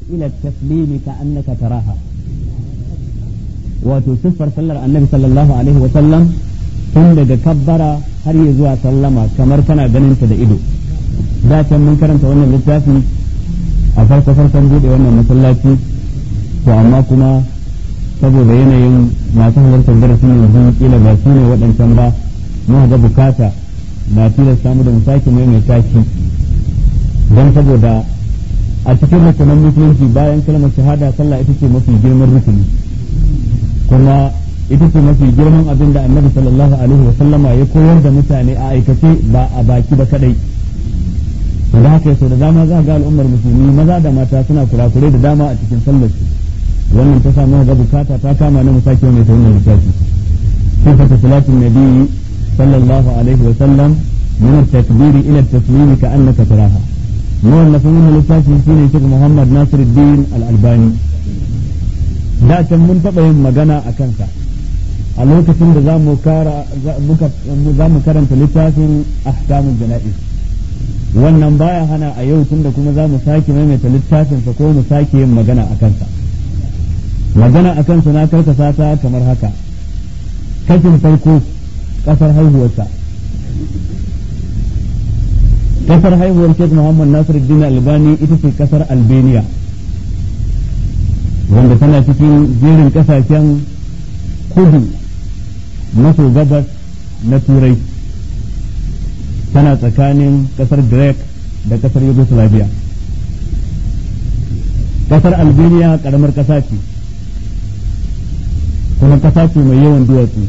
ila taslimi ka annaka taraha wato siffar sallar annabi sallallahu alaihi wa sallam tun daga kabbara har ya zuwa sallama kamar kana ganin ta da ido da can mun karanta wannan littafi a farko farkon bude wannan masallaci to amma kuma saboda yanayin masu halartar darasin yanzu kila ba su ne waɗancan ba mun ga bukata na tilasta mu da mu sake maimaita shi don saboda a cikin rukunan musulunci bayan kalmar shahada sallah ita ce mafi girman rukuni kuma ita ce mafi girman abin da annabi sallallahu alaihi wa sallama ya koyar da mutane a aikace ba a baki ba kadai to da haka sau da dama za ga al'ummar musulmi maza da mata suna kurakurai da dama a cikin sallar su wannan ta samu ga bukata ta kama na musaki mai ta wannan lissafi sifatu salatin nabi sallallahu alaihi wa sallam min at-takbir ila at-taslim ka annaka taraha mu wannan sun wannan lissafi shine Sheikh Muhammad Nasiruddin Al-Albani da can mun taɓa yin magana a kansa a lokacin da za mu karanta littafin ahkamul jana'iz wannan baya hana a yau tunda kuma za mu sake maimaita littafinsa ko mu sake yin magana a kansa magana a kansa na karkasa ta kamar haka kashin farko kasar haihuwarsa kasar haihuwar Sheikh Muhammad Nasiruddin Albani ita ce kasar Albania wanda tana cikin jerin kasashen kudu maso gabas na turai tana tsakanin kasar Greek da kasar Yugoslavia kasar Albania karamar kasa ce kuma kasa ce mai yawan duwatsu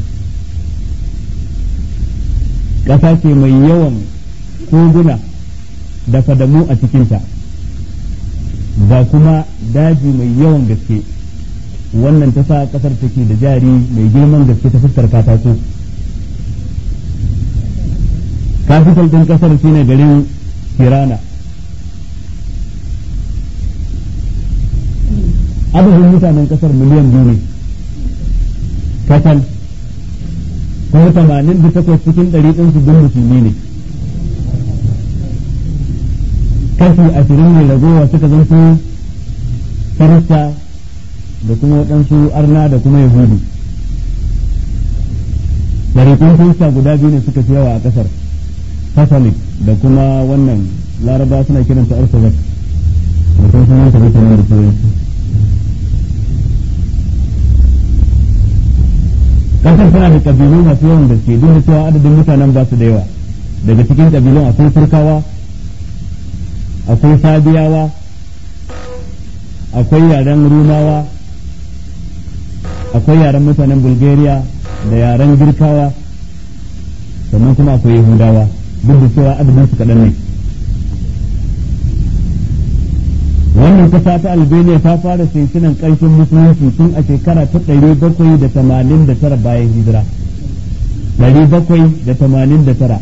kasa ce mai yawan koguna da fadamu a cikinta ga kuma daji mai yawan gaske wannan ta sa kasar take da jari mai girman gaske ta fuskar katako kafital din kasar shine garin Tirana adadin mutanen kasar miliyan biyu ne katal kuma tamanin da takwas cikin ɗari ɗinsu duk musulmi ne kashi ashirin ne ragowa suka zanto kirista da kuma waɗansu arna da kuma yahudu ɗariƙun kirista guda biyu ne suka fi yawa a ƙasar catholic da kuma wannan laraba suna kiranta orthodox da kuma sunan ta mutanen da turanci ƙasar tana da ƙabilu masu yawan da ke duk da cewa adadin mutanen ba su da yawa daga cikin ƙabilun akwai turkawa akwai sabiyawa akwai yaren rumawa akwai yaren mutanen bulgaria da yaren girkawa sannan kuma akwai yahudawa duk da cewa adadin su kaɗan ne wannan kasa ta albania ta fara sinsinan ƙarshen musulunci tun a shekara ta ɗari bakwai da tamanin da tara bayan hijira ɗari bakwai da tamanin da tara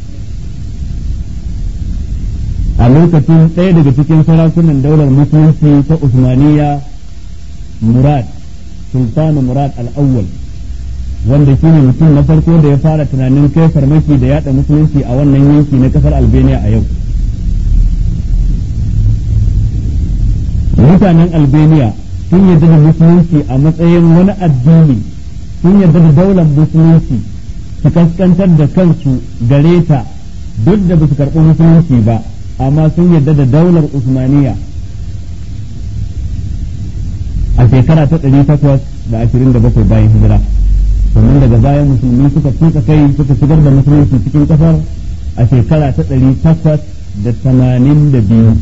a lokacin ɗaya daga cikin sarakunan daular musulunci ta Usmaniya Murad Sultanu Murad al-Awwal wanda shi ne mutum na farko da ya fara tunanin kai farmaki da yada musulunci a wannan yanki na kasar Albania a yau mutanen Albania sun yarda da musulunci a matsayin wani addini sun yarda da daular musulunci su kaskantar da kansu gare ta duk da ba su karɓi musulunci ba amma sun yarda da daular Usmaniya a shekara ta ɗari takwas da ashirin da bakwai bayan hijira sannan daga bayan musulmi suka tuka kai suka shigar da musulunci cikin ƙasar a shekara ta ɗari takwas da tamanin da biyu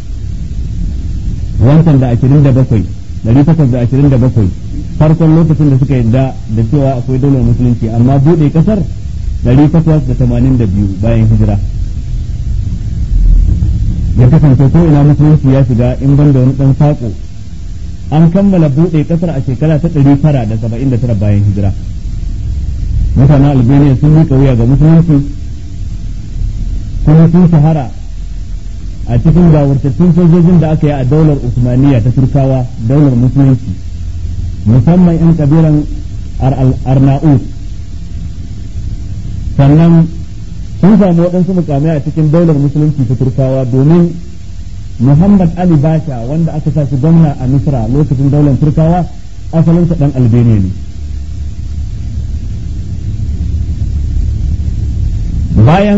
wancan da ashirin da bakwai ɗari takwas da ashirin da bakwai farkon lokacin da suka yarda da cewa akwai daular musulunci amma buɗe ƙasar ɗari takwas da tamanin da biyu bayan hijira ya kasance ko ina musulunci ya shiga in ban da wani dan sako an kammala buɗe kasar a shekara ta ɗari tara da saba'in da tara bayan hijira mutanen albania sun yi wuya ga musulunci kuma sun shahara a cikin gawurtattun sojojin da aka yi a daular usmaniya ta turkawa daular musulunci musamman 'yan kabilan arna'ut sannan sun samu waɗansu mukamai a cikin daular musulunci ta turkawa domin muhammad ali basha wanda aka sa shi gwamna a misra lokacin daular turkawa asalinsa dan albania ne bayan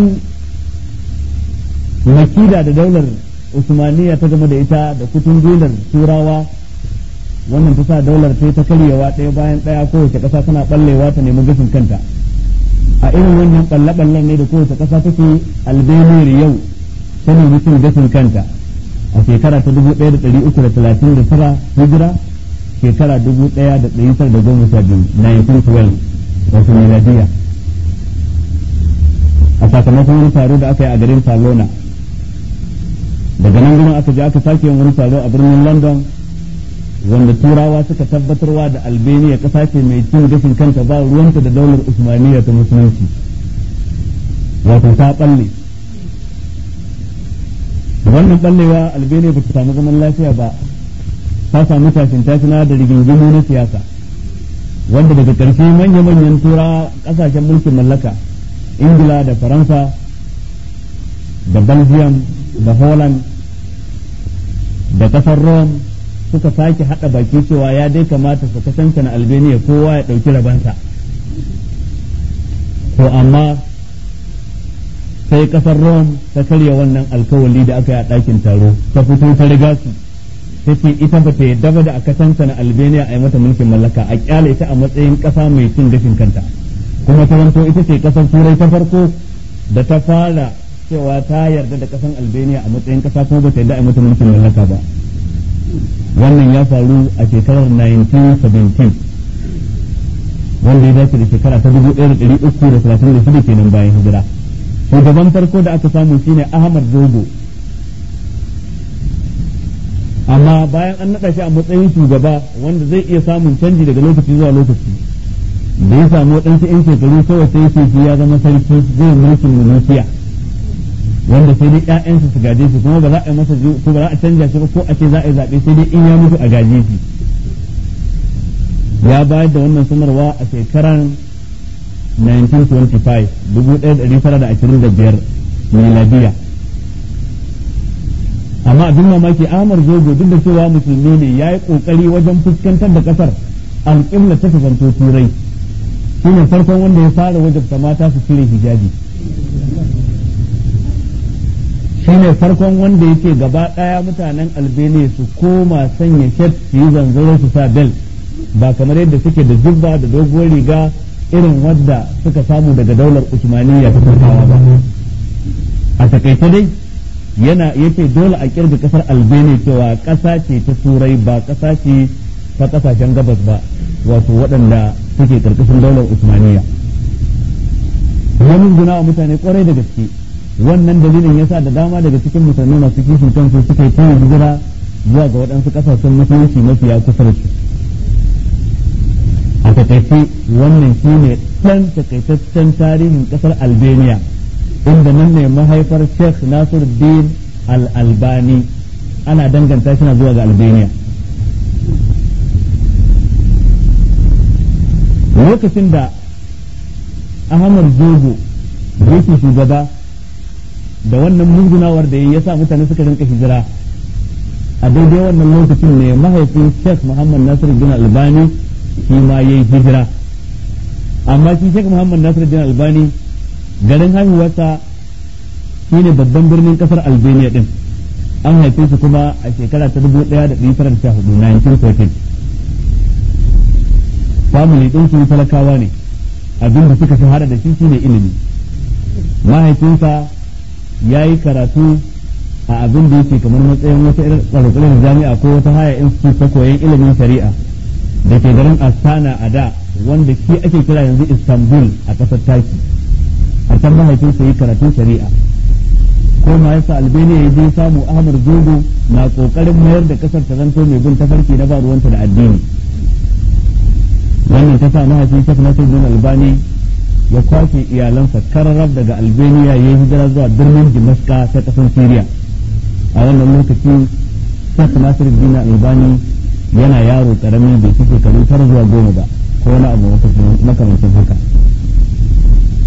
makida da daular usmaniya ta game da ita da kutun gular turawa wannan ta sa daular ta ta karyewa ɗaya bayan ɗaya kowace ƙasa tana ɓallewa ta nemi gashin kanta a irin wannan ɓalle-ɓallen ne da kowace ƙasa take albeniyar yau ta nemi cin gashin kanta a shekara ta dubu ɗaya da ɗari uku da talatin da tara hijira shekara dubu ɗaya da ɗari tara da goma sha biyu 1912 wasu miladiya a sakamakon wani taro da aka yi a garin Salona daga nan gudun aka je aka sake yin wani taro a birnin London wanda turawa suka tabbatarwa da Albania kasa ce mai cin gashin kanta ba ruwanta da daular Usmaniya ta musulunci wato ta balle wannan ballewa Albania ba ta samu zaman lafiya ba ta samu tashin tashina da rigingimu na siyasa wanda daga ƙarshe manya-manyan tura ƙasashen mulkin mallaka ingila da faransa da belgium da holland da kasar rome suka sake hada baki cewa ya dai kamata su kasance na albania kowa ya dauki rabansa to amma sai kasar rome ta karya wannan alkawali da aka yi a ɗakin taro ta fito ta riga su ta ce ita ba ta yadda ba da a kasance na albania a yi mata mulkin mallaka a kyale ta a matsayin ƙasa mai cin gashin kanta kuma ta zanto ita ce kasar turai ta farko da ta fara cewa ta yarda da kasan albania a matsayin kasa kuma ba ta yarda a mata mulkin mallaka ba wannan ya faru a shekarar 1917 wanda ya dace da shekara ta 1336 kenan bayan hijira shugaban farko da aka samu shine ahmad zogo amma bayan an naɗa shi a matsayin shugaba wanda zai iya samun canji daga lokaci zuwa lokaci da ya samu waɗansu 'yan shekaru kawai sai ce shi ya zama sarki zai mulkin mulkiya wanda sai dai ƴaƴansa su gaje shi kuma ba za a yi masa ko ba za a canja shi ba ko a ce za a yi zaɓe sai dai in ya mutu a gaje shi ya bayar da wannan sanarwa a shekarar 1925 1925 miladiya amma abin mamaki Ahmad Zogo duk da cewa musulmi ne ya yi ƙoƙari wajen fuskantar da ƙasar alƙibla ta kasanto turai shi ne farkon wanda ya fara wajabta mata su cire hijabi shi ne farkon wanda yake gaba ɗaya mutanen albania su koma sanya shet su yi zanzaro su sa bel ba kamar yadda suke da jubba da doguwar riga irin wadda suka samu daga daular usmaniya ta turkawa ba a takaice dai yana yake dole a kirga kasar albania cewa ƙasa ce ta turai ba ƙasa ce ta ƙasashen gabas ba wato waɗanda suke karkashin daular usmaniya wani guna wa mutane kwarai da gaske wannan dalilin yasa da dama daga cikin musulmi masu kishin kansu suka yi tuni hijira zuwa ga waɗansu ƙasashen musulunci mafiya kusa da su a takaice wannan shi ne ɗan takaitaccen tarihin ƙasar albania inda nan ne mahaifar sheikh nasiruddin al-albani ana danganta shi na zuwa ga albania lokacin da ahmad zogo yake shugaba da wannan murgunawar da ya sa mutane suka rinka hijira a daidai wannan lokacin ne mahaifin sheikh muhammad nasir bin albani shi ma ya yi hijira amma shi sheikh muhammad nasir bin albani garin haihuwarsa shi ne babban birnin kasar albania din an haife su kuma a shekara ta dubu ɗaya da ɗari tara da sha hudu 1914 family ɗin su talakawa ne abin da suka shahara da shi shine ilimi mahaifinsa ya yi karatu a abin da yake kamar matsayin wata irin tsarkurin jami'a ko wata haya institute ta koyon ilimin shari'a da ke garin astana a da wanda shi ake kira yanzu istanbul a ƙasar taki a can mahaifinsa yi karatun shari'a ko ma yasa albania ya je samu ahmad zogo na kokarin mayar da kasar ta zanto mai bin tafarki na ba ruwanta da addini wannan ta sa mahaifin shek nasir bin albani ya kwashe iyalansa kararrab daga albania ya yi hijira zuwa birnin dimaska ta kasar syria a wannan lokaci shek nasir bin albani yana yaro karami bai fi shekaru tara zuwa goma ba ko wani abu makamancin haka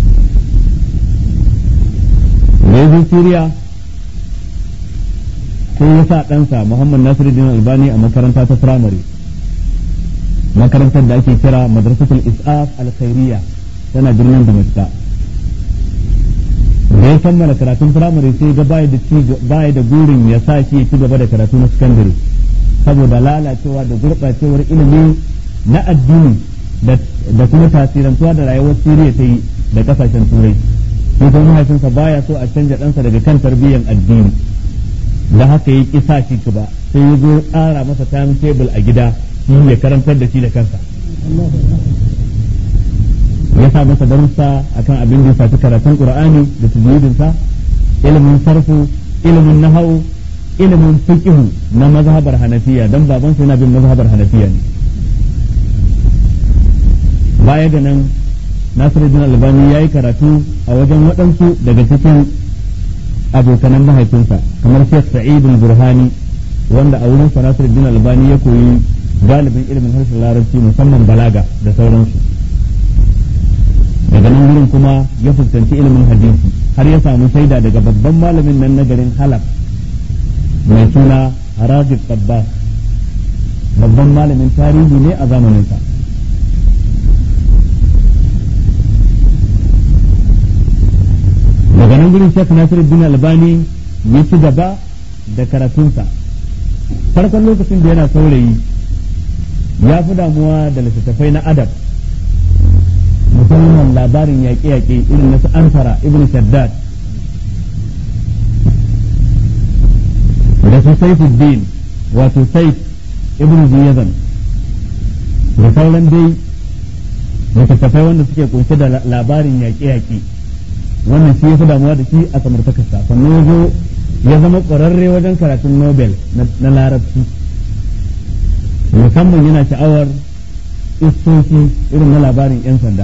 da ya Siriya sai ya sa ɗansa Muhammad Nasiruddin Albani a makaranta ta firamare makarantar da ake kira madrasatul is'af al-khairiyya tana birnin Damascus da ya kammala karatun firamare sai ga baya da baya da gurin ya sa shi ya ci gaba da karatu na sakandare saboda lalacewa da gurɓacewar ilimi na addini da kuma tasirantuwa da rayuwar Siriya ta yi da kasashen turai sai kuma mahaifinsa baya so a canja ɗansa daga kan tarbiyyar addini da haka ya kisa shi ba sai ya zo tsara masa time table a gida shi ya karantar da shi da kansa ya sa masa darussa akan abin da ya shafi karatun qur'ani da tajwidinsa ilimin sarfu ilimin nahau ilimin fiqh na mazhabar hanafiya dan baban sa yana bin mazhabar hanafiya ne baya ga nan Nasiruddin Albani yayi karatu a wajen waɗansu daga cikin abokanan mahaifinsa kamar Sheikh Sa'id al-Burhani wanda a wurin sa Nasiruddin Albani ya koyi galibin ilimin harshen Larabci musamman balaga da sauransu daga nan wurin kuma ya fuskanci ilimin hadisi har ya samu shaida daga babban malamin nan na garin Halab mai suna Ragib Tabbas babban malamin tarihi ne a zamaninsa daga nan gurin Sheikh Nasiruddin Albani ya ci gaba da karatunsa farkon lokacin da yana saurayi ya fi damuwa da littattafai na adab musamman labarin yaƙe-yaƙe irin na su ansara ibn shaddad da su saifuddin wato saif ibn ziyazan da sauran dai littattafai wanda suke kunshe da labarin yaƙe-yaƙe wannan shi ya fi damuwa da shi a samartakarsa sannan ya zo ya zama ƙwararre wajen karatun nobel na larabci musamman yana sha'awar istoci irin na labarin 'yan sanda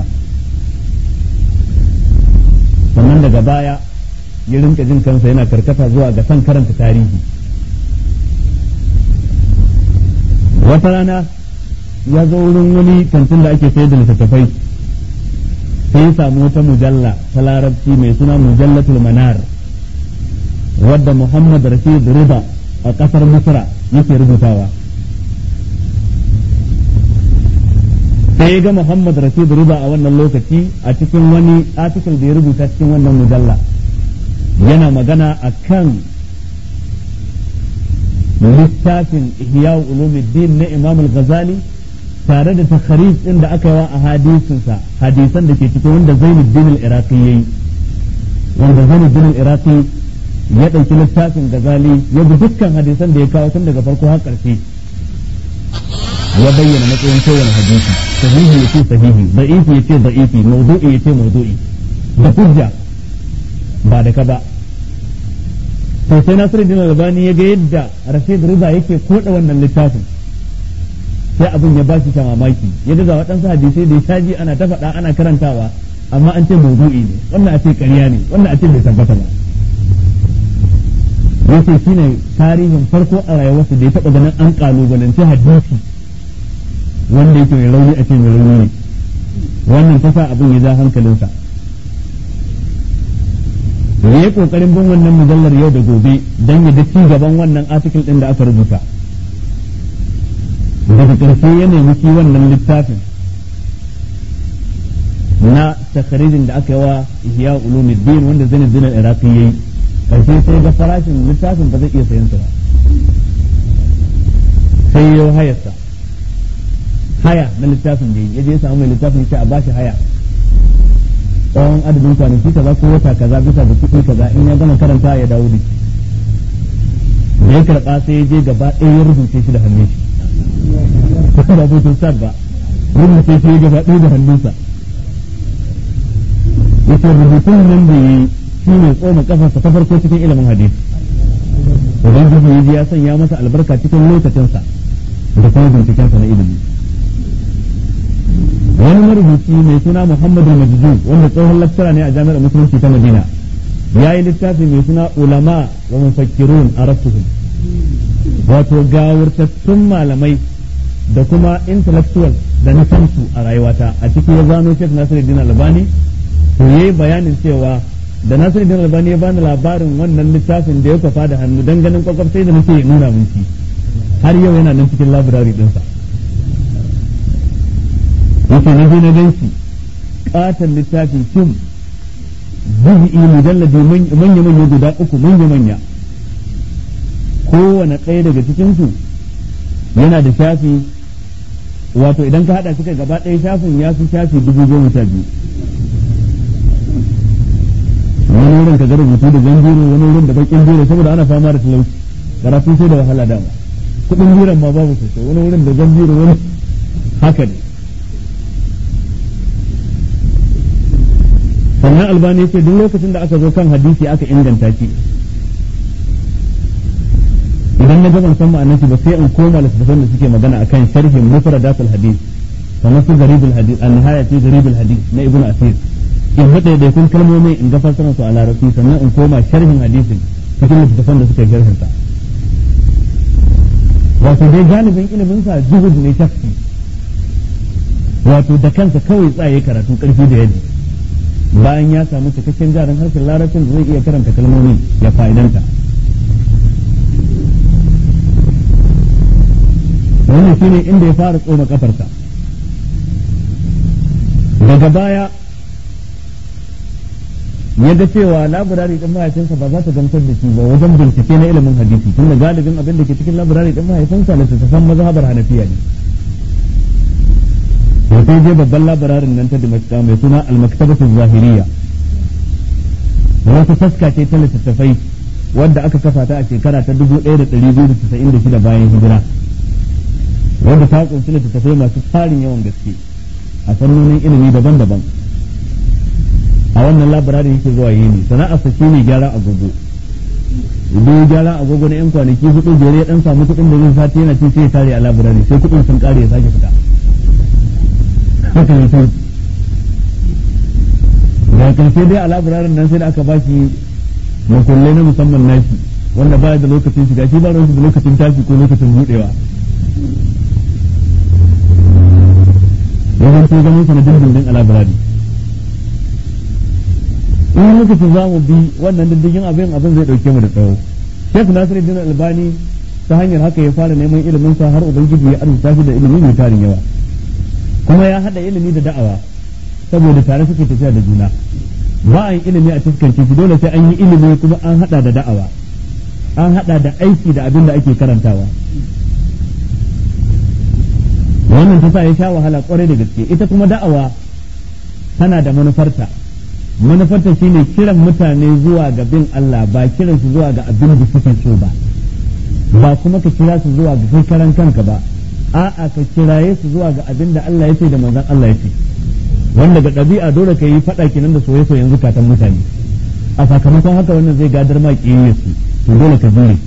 sannan daga baya ya rinka jin kansa yana karkata zuwa ga son karanta tarihi wata rana ya zo wurin wani kantin da ake sayar da littattafai sai ya samu wata mujalla ta larabci mai suna mujallatul manar wadda muhammad rashid rida a kasar misra yake rubutawa sai ya ga muhammad rashid rida a wannan lokaci a cikin wani article da ya rubuta cikin wannan mujalla yana magana a kan littafin ihya ulumuddin na imam al-ghazali tare da takharij din da aka yi wa a hadisinsa hadisan da ke cikin wanda Zainuddin al-Iraqi yayi wanda Zainuddin al-Iraqi ya dauki littafin Ghazali ya bi dukkan hadisan da ya kawo tun daga farko har ƙarshe ya bayyana matsayin kowane hadisi sahihi yace sahihi da'ifi yace da'ifi mawdu'i yace mawdu'i da hujja ba da ka ba to sai Nasiruddin Albani ya ga yadda Rashid Rida yake koda wannan littafin sai abin ya bashi ta mamaki ya ga waɗansu hadisai da ya shaji ana ta faɗa ana karantawa amma an ce maudu'i ne wannan a ce ƙarya ne wannan a ce bai tabbata ba yace shine tarihin farko a rayuwarsa da ya taɓa ganin an kalubalance hadisi wanda yake mai rauni a ce mai rauni ne wannan ta sa abin ya ja hankalinsa ya yi ƙoƙarin bin wannan mujallar yau da gobe don ya ci gaban wannan article ɗin da aka rubuta daga ƙarshe ya nemi shi wannan littafin na takarijin da aka yi wa ihya ulumuddin wanda zanin zinar iraqi yayi ƙarshe sai ga farashin littafin ba zai iya sayan sa ba sai ya hayarsa haya na littafin da ya je ya samu mai littafin ya a bashi haya tsawon adadin kwanaki kaza ko wata kaza bisa da kuɗi kaza in ya gama karanta ya dawo da shi da ya karɓa sai ya je gaba ɗaya ya rubuce shi da hannun shi ba butun sad ba rubuce shi ya gaba ɗaya da hannunsa yace rubutun nan da yi shi ne tsoma kafarsa ta farko cikin ilimin hadisi ubangiji ya ji ya sanya masa albarka cikin lokacinsa da kuma bincikensa na ilimi wani marubuci mai suna Muhammadu Majdu wanda tsohon lattara ne a jami'ar musulunci ta Madina ya yi littafi mai suna ulama wa mufakkirun arasuhum wato gawurtattun malamai da kuma intellectual da na sansu a rayuwata a cikin ya zano Sheikh Nasiruddin Albani to yayi bayanin cewa da Nasiru Din Albani ya bani labarin wannan littafin da ya kwafa da hannu dan ganin kwakwaf sai da nake nuna mun shi har yau yana nan cikin labirari dinsa yake na je na gan shi katon littafin kim juz'i mujalladi manya manya guda uku manya manya kowane ɗaya daga cikin su yana da shafi wato idan ka hada suka gaba ɗaya shafin ya fi shafi dubu goma sha biyu wani wurin ka ga rubutu da jan biro wani wurin da bakin biro saboda ana fama da talauci karatu sai da wahala dama kudin biron ma babu sosai wani wurin da jan biro wani haka ne sannan albani ya ce duk lokacin da aka zo kan hadisi aka inganta shi idan na gaban san ma'anar shi ba sai in koma littattafan da suke magana akan sharhin mufradatul hadith kamar su garibul hadith an nihaya fi garibul hadith na ibnu asir in hada da kun kalmomi in ga fassarar su a larabci sannan in koma sharhin hadisin cikin littattafan da suke sharhin sa wato dai galibin ilimin sa juhud ne shafi wato da kansa kawai tsaye karatu karfi da yaji bayan ya samu cikakken jarin harshen larabcin da zai iya karanta kalmomi ya fa'idanta wannan shine inda ya fara tsoma kafarsa daga baya ya ga cewa laburari din mahaifinsa ba za ta gamsar da shi ba wajen bincike na ilimin hadisi tunda galibin abin da ke cikin laburari din mahaifinsa littattafan mazhabar hanafiya ne to sai je babban labararin nan ta Dimashqa mai suna al-maktabatu zahiriya wata taska ce ta littattafai wadda aka kafa ta a shekara ta 1296 bayan hijira wanda ta kunshi littattafai masu tsarin yawan gaske a fannonin ilimi daban-daban a wannan labararin yake zuwa yini sana'ar sa shine gyara agogo idan gyara agogo na yan kwanaki hudu jere ya dan samu kuɗin da zai sati yana ci sai ya tare a labarari sai kuɗin sun kare ya sake fita haka ne sai da karshe dai a labararin nan sai da aka bashi makullai na musamman nashi wanda baya da lokacin shiga shi ba da lokacin tashi ko lokacin budewa wajen sai ganin sanadin dindin a labirari in lokacin za mu bi wannan diddigin abin abin zai dauke mu da tsawo Sheikh Nasiruddin Albani ta hanyar haka ya fara neman ilimin sa har ubangiji ya arzuta shi da ilimi mai tarin yawa kuma ya hada ilimi da da'awa saboda tare suke tafiya da juna ba a yi ilimi a cikin shi dole sai an yi ilimi kuma an hada da da'awa an hada da aiki da abin da ake karantawa wannan ta sa ya sha wahala kwarai da gaske ita kuma da'awa tana da manufarta manufarta shine kiran mutane zuwa ga bin Allah ba kiran su zuwa ga abin da suke so ba ba kuma ka kira su zuwa ga kai karan kanka ba a'a ka kiraye su zuwa ga abin da Allah ya ce da manzon Allah ya ce wanda ga ɗabi'a dole ka yi faɗa kenan da soyayya zukatan mutane a sakamakon haka wannan zai gadar ma kiyaye su to dole ka jure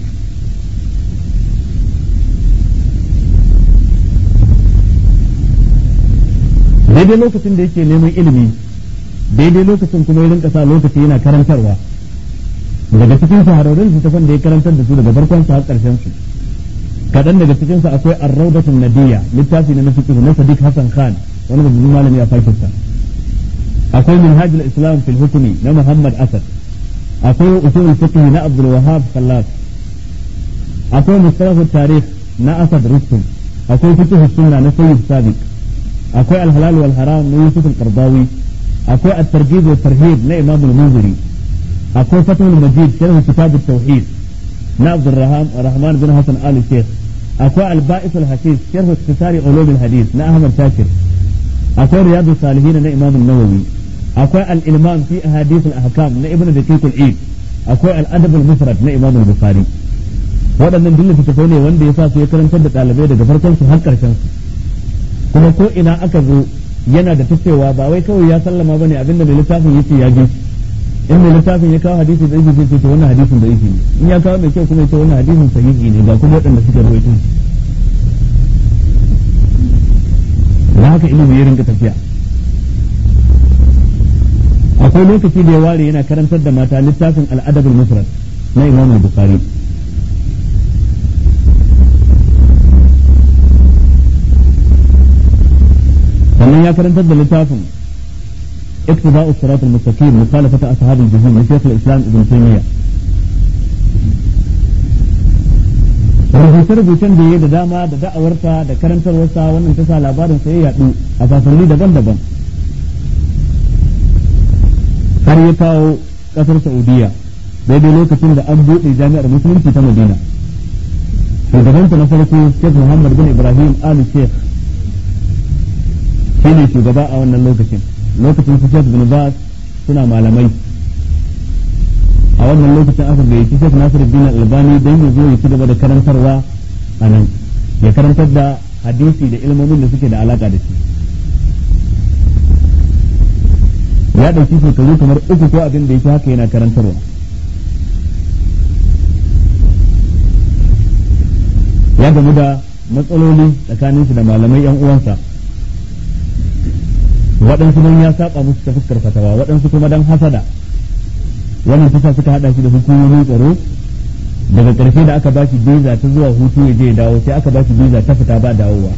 daidai lokacin da yake neman ilimi daidai lokacin kuma ya rinka sa lokaci yana karantarwa daga cikin shahararrun littattafan da ya karantar da su daga farkon su har karshen su kaɗan daga cikin su akwai ar-rawdatun nadiya littafi na fiqh na Sadiq Hassan Khan wani babban malami a Pakistan akwai minhajul islam fil hukmi na Muhammad Asad akwai usulul fiqh na Abdul Wahhab Khallas akwai mustalah tarikh na Asad Rustum akwai fiqh sunna na Sayyid Sabiq akwai al-halal wal haram na Yusuf al-Qardawi akwai at-targhib wa tarhib na Imam al-Munziri akwai Fathul Majid sharh kitab at-tauhid na Abdul Rahman bin Hassan Ali Sheikh akwai al-Ba'is al-Hafiz sharh iktisari ulum al-hadith na Ahmad Shakir akwai Riyadus Salihin na Imam an-Nawawi akwai al-Ilman fi ahadith al-ahkam na Ibn Daqiq al-Eid akwai al-Adab al-Mufrad na Imam al-Bukhari waɗannan duk littattafai ne wanda ya sa su ya karantar da ɗalibai daga farkon su har ƙarshen su kuma ko ina aka zo yana da tacewa ba wai kawai ya sallama bane abinda mai littafin yake ya ji in mai littafin ya kawo hadisi da yake ce wannan hadisin da yake ne in ya kawo mai kyau kuma ya ce wannan hadisin sahihi ne ga kuma waɗanda suka rawaito da haka ilimi ya rinka tafiya akwai lokaci da ya ware yana karantar da mata littafin al'adabul mufrad na imam al-bukhari sannan ya karantar da littafin اقتضاء الصراط المستقيم مخالفة أصحاب الجحيم لشيخ الإسلام ابن تيمية rubuce-rubucen da ya da dama da da'awarsa da karantarwarsa wannan ta sa labarin sai ya yaɗu a sasanni daban-daban har ya kawo ƙasar saudiya daidai lokacin da an buɗe jami'ar musulunci ta madina shugabanta na farko sheikh muhammad bin ibrahim ali sheikh shi ne shugaba a wannan lokacin lokacin su sheikh bin bas suna malamai a wannan lokacin aka gayyaci Sheikh Nasiruddin Albani don ya zo ya ci gaba da karantarwa a nan ya karantar da hadisi da ilmomin da suke da alaka da shi ya ɗauki shekaru kamar uku ko abin da yake haka yana karantarwa ya gamu da matsaloli tsakanin shi da malamai yan uwansa waɗansu don ya saba musu ta fuskar fatawa waɗansu kuma don hasada wannan tasa suka hada shi da hukumomin tsaro daga ƙarshe da aka bashi biza ta zuwa hutu ya je ya dawo sai aka bashi biza ta fita ba dawowa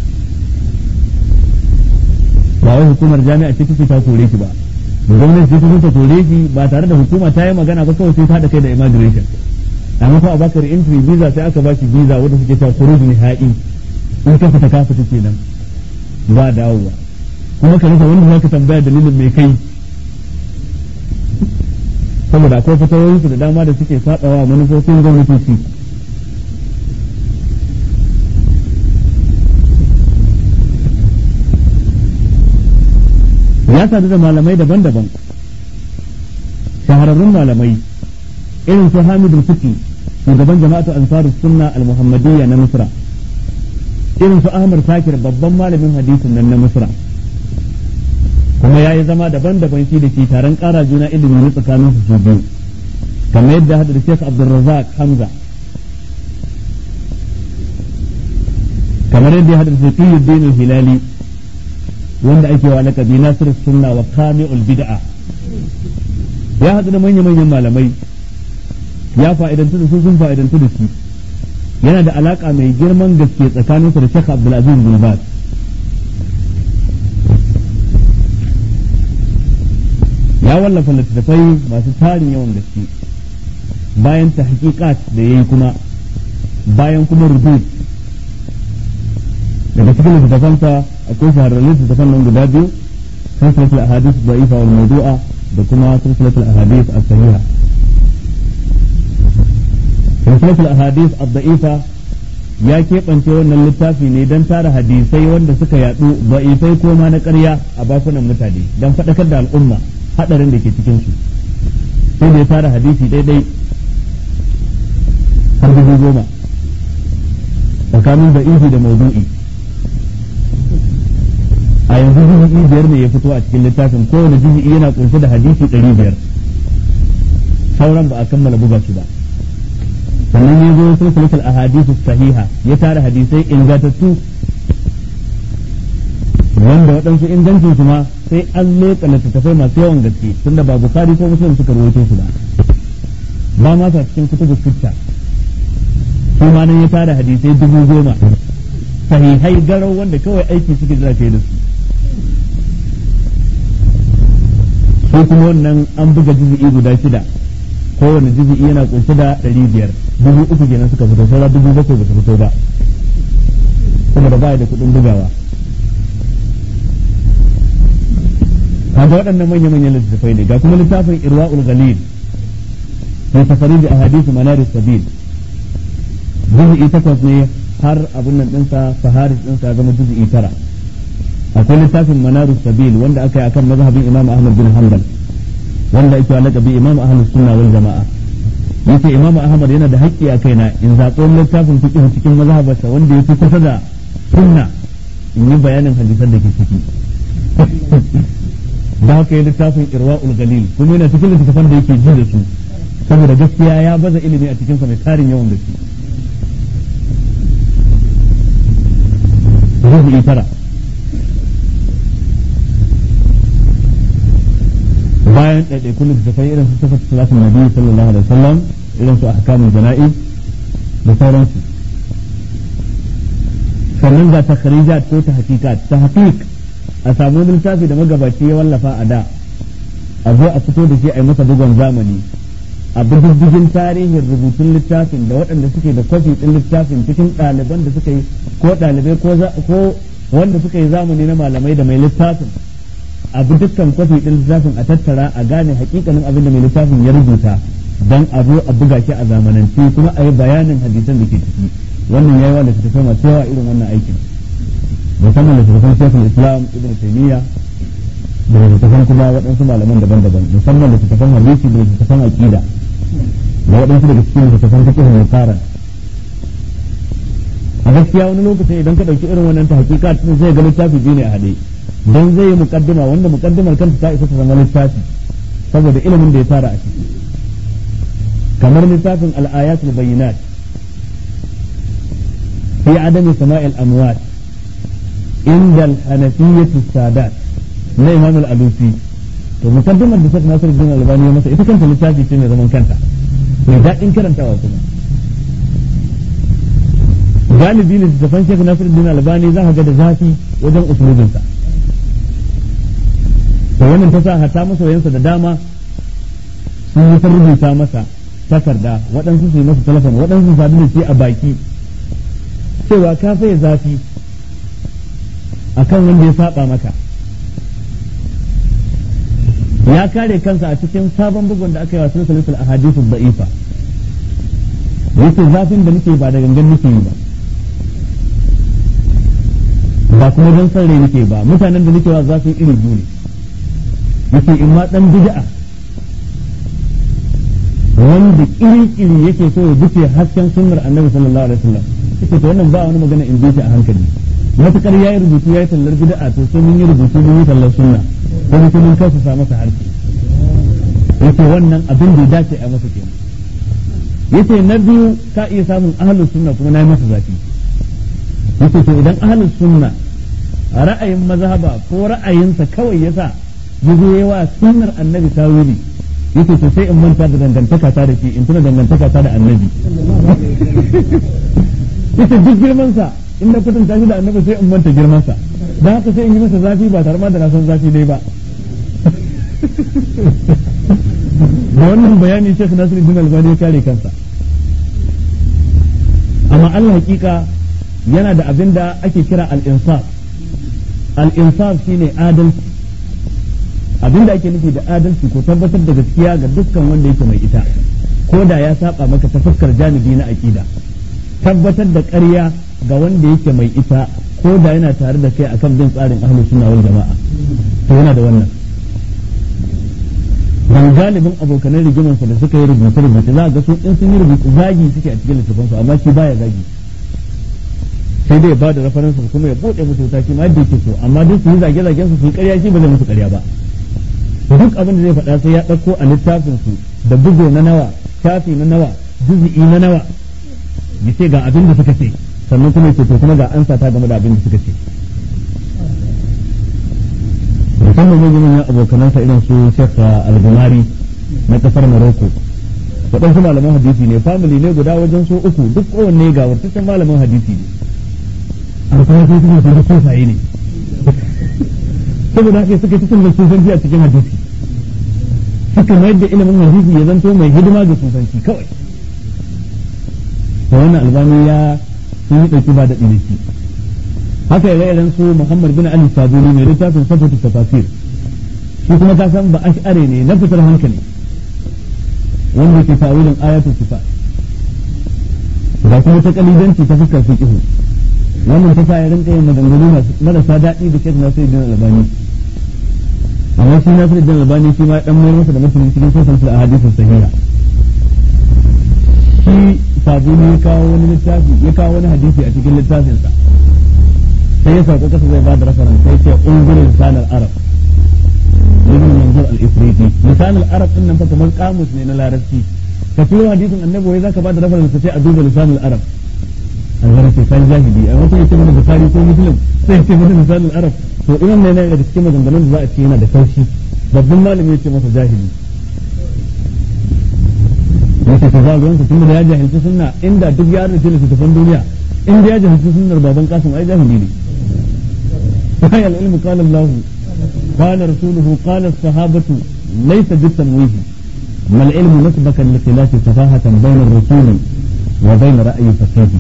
ba wai hukumar jami'a ce take ta kore shi ba da gwamnati ce ta kore shi ba tare da hukuma ta yi magana ba kawai sai ta haɗa kai da immigration amma ko a bakar entry visa sai aka bashi visa wanda suke cewa khuruj nihai in ka fita ka fita kenan ba dawowa kuma ka rasa wanda zaka tambaya dalilin mai kai saboda akwai fatawoyinsu da dama da suke sabawa manufofin gwamnatoci ya sadu da malamai daban-daban shahararrun malamai irin su hamidul fuki shugaban jama'atu ansarus sunna al-muhammadiyya na misra irin su ahmad sakir babban malamin hadisin nan na misra kuma ya yi zama daban-daban shi da ke taron ƙara juna ilimi na tsakanin su biyu kamar yadda hada da Sheikh Abdulrazak Hamza kamar yadda ya hada da Taqiyuddin Hilali wanda ake wa laqabi Nasir Sunna wa Kami'ul Bid'a ya hadu da manya-manyan malamai ya fa'idantu da su sun fa'idantu da shi yana da alaka mai girman gaske tsakaninsa da Sheikh Abdulaziz bin Baz ya wallafa littattafai masu tarin yawan gaske bayan ta hakikat da ya yi kuma bayan kuma rubut daga cikin littattafansa akwai shahararrun littattafan nan guda biyu silsilatul ahadith da'ifa wal mawdu'a da kuma silsilatul ahadith as-sahiha silsilatul ahadith ad-da'ifa ya keɓance wannan littafi ne don tara hadisai wanda suka yadu da'ifai ko ma na ƙarya a bakunan mutane don faɗakar da al'umma hadarin da ke cikin su sai da ya tara hadisi daidai har dubu goma tsakanin da ihi da maudu'i a yanzu juzi'i biyar ne ya fito a cikin littafin kowane juzi'i yana kunshe da hadisi ɗari biyar sauran ba a kammala buga su ba sannan ya zo silsilatul ahadithu sahiha ya tara hadisai ingantattu wanda waɗansu ingancin su ma sai an leƙa littattafai masu yawan gaske tunda ba bukari ko muslim suka rawaito su ba ba ma sa cikin kutubu sitta su ma nan ya tara hadisai dubu goma sahihai garau wanda kawai aiki suke jira kai da su su kuma wannan an buga juzu'i guda shida kowane juzu'i yana kunshe da ɗari biyar dubu uku kenan suka fito saura dubu bakwai ba su fito ba saboda ba da kuɗin bugawa kaga waɗannan manya manyan littattafai ne ga kuma littafin irwa'ul ghalil fi tafarij ahadith manar sabil juz'i takwas ne har abun nan dinsa faharis dinsa zama juz'i tara akwai littafin manar sabil wanda aka yi akan mazhabin imam ahmad bin hanbal wanda ake wa laqabi imam ahlus sunna wal jama'a yace imam ahmad yana da haƙƙi a kaina in zaɓo littafin fiqh cikin mazhabarsa wanda yake kusa da sunna in yi bayanin hadisan da ke ciki da haka yi littafin irwa'ul galil kuma yana cikin littattafan da yake ji da su saboda gaskiya ya baza ilimi a cikinsa mai tarin yawan gaske rubu'i tara bayan ɗaiɗaikun littattafai irin su sifat salatin nabi sallallahu alaihi wasallam irin su ahkamul jana'i da sauransu sannan ga takharijat ko ta hakikat ta hakik a samu littafi da magabaci ya wallafa a da a zo a fito da shi a yi masa bugon zamani a bididdigin tarihin rubutun littafin da waɗanda suke da kwafi ɗin littafin cikin ɗaliban da suka yi ko ɗalibai ko wanda suka yi zamani na malamai da mai littafin a bi dukkan kwafi ɗin littafin a tattara a gane hakikanin abin da mai littafin ya rubuta don a zo a buga shi a zamanance kuma a yi bayanin hadisan da ke ciki wannan yayi wa littattafai masu yawa irin wannan aikin musamman littattafan shekul islam ibn taymiya da littattafan kuma waɗansu malaman daban-daban musamman littattafan hadisi da littattafan aqida da waɗansu daga cikin littattafan fiqh muqaran a gaskiya wani lokacin idan ka ɗauki irin wannan ta hakika zai ga littafi biyu ne a haɗe don zai yi mukaddima wanda mukaddimar kanta ta isa ta zama littafi saboda ilimin da ya tara a ciki kamar littafin al-ayatul bayyinat fi adami sama'il amwat inda al-hanafiyyah sadat na imam al-alusi to mukaddimar da Sheikh Nasiruddin Albani ya masa ita kanta littafi ce mai zaman kanta mai daɗin karantawa kuma galibi ne littafan Sheikh Nasiruddin Albani za ka ga da zafi wajen usulubinsa to wannan ta sa hata masoyansa da dama sun yi ta rubuta masa takarda waɗansu su yi masa telefon waɗansu su sadu da shi a baki cewa ka faye zafi akan wanda ya saba maka ya kare kansa a cikin sabon bugun da aka yi wa silsilatul ahadithu da'ifa yace zafin da nake ba da gangan nake yi ba ba kuma don san rai nake ba mutanen da nake wa zafin iri biyu ne yace in ma dan bid'a wanda iri-iri yake so ya duke hasken sunnar annabi sallallahu alaihi wasallam yace to wannan ba wani magana in bi a hankali matukar yayi rubutu yayi tallar bid'a to sai mun yi rubutu mun yi tallar sunna ko mutum mun kasa sa masa harshe yace wannan abin da ya dace a masa kenan yace na biyu ka iya samun ahlus sunna kuma na yi masa zafi yace to idan ahlus sunna ra'ayin mazhaba ko ra'ayinsa kawai yasa yazo yawa sunnar annabi tawili yace to sai in manta da dangantaka ta da shi in tuna dangantaka ta da annabi yace duk girman sa in na kwatanta shi da annabi sai in manta girman sa dan haka sai in yi masa zafi ba tare ma da na san zafi dai ba da wannan bayani Sheikh Nasiruddin Albani ya kare kansa amma Allah hakika yana da abin da ake kira al-insaf al-insaf shine adalci abin da ake nufi da adalci ko tabbatar da gaskiya ga dukkan wanda yake mai ita ko da ya saba maka ta fuskar janibi na aqida tabbatar da ƙarya ga wanda yake mai ita ko da yana tare da kai akan bin tsarin ahlus sunna wal jama'a to yana da wannan dan galibin abokanan rigimansa da suka yi rubuce rubuce za ga su in sun yi rubuce zagi suke a cikin littafansu amma shi baya zagi sai dai ba da referensa kuma ya bude musu wuta shi ma yadda yake so amma duk su yi zage zagen su su yi ƙarya shi ba zai musu ƙarya ba duk abin da zai faɗa sai ya ɗauko a littafin su da bugo na nawa shafi na nawa juzi'i na nawa ya ce ga abin da suka ce sannan kuma ce to kuma ga ansa ta game da abin da suka ce musamman yin yin abokanansa irin su Sheikh Al-Gumari na kasar Morocco waɗansu malaman hadisi ne family ne guda wajen so uku duk kowanne ga wurtaccen malamin hadisi ne a kuma sai suke su sufaye ne saboda haka suka cikin da sufanci a cikin hadisi suka mayar da ilimin hadisi ya zanto mai hidima ga sufanci kawai to wannan albani ya sun yi ɗauki ba da ɗiniki haka ya irin su Muhammad bin Ali Sabuni mai littafin Safatu Tafasir shi kuma ka san ba ash'are ne na fitar hankali wanda ke tawilin ayatul sifat ga kuma ta kalidanci ta fuskar fiqh wannan ta sa ya rinka yin maganganu marasa daɗi da Sheikh Nasiruddin Albani amma shi Nasiruddin Albani shi ma dan mai masa da mutum cikin sosan a hadisin sahiha shi sabuni ya kawo wani littafi ya kawo wani hadisi a cikin littafinsa sai ya sauka kasa zai bada reference sai ce unzur lisan al-arab ibn manzur al-ifriti lisan al-arab din nan fa kamar kamus ne na larabci ka turo hadisin annabi wai zaka bada reference sai a duba lisan al-arab an sai sai jahili a wata yace mana bukhari ko muslim sai ce mana lisan al-arab to idan ne daga cikin maganganun da za a ce yana da kaushi babban malami yace masa jahili yace to za ga wanda tunda ya jahilci sunna inda duk ya rubuta littafin duniya inda ya jahilci sunnar baban kasim ai jahili ne وهي العلم قال الله قال رسوله قال الصحابة laysa bitamwihi mal ilmu nasbaka li khilafi safahatan bayna ar-rasuli wa bayna ra'yi fasihi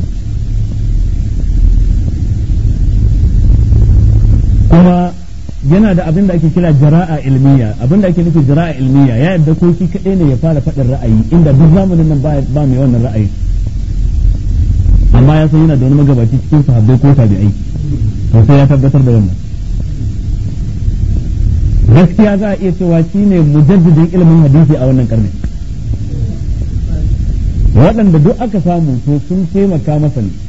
kuma yana da abin da ake kira jara'a ilmiya abin da ake nufi jara'a ilmiya ya yadda ko shi kaɗai ne ya fara faɗin ra'ayi inda duk zamanin nan ba mai wannan ra'ayi amma ya san yana da wani magabaci cikin sahabbai ko tabi'ai to sai ya tabbatar da wannan gaskiya za a iya cewa shi ne mujaddidin ilimin hadisi a wannan karni waɗanda duk aka samu to sun taimaka masa ne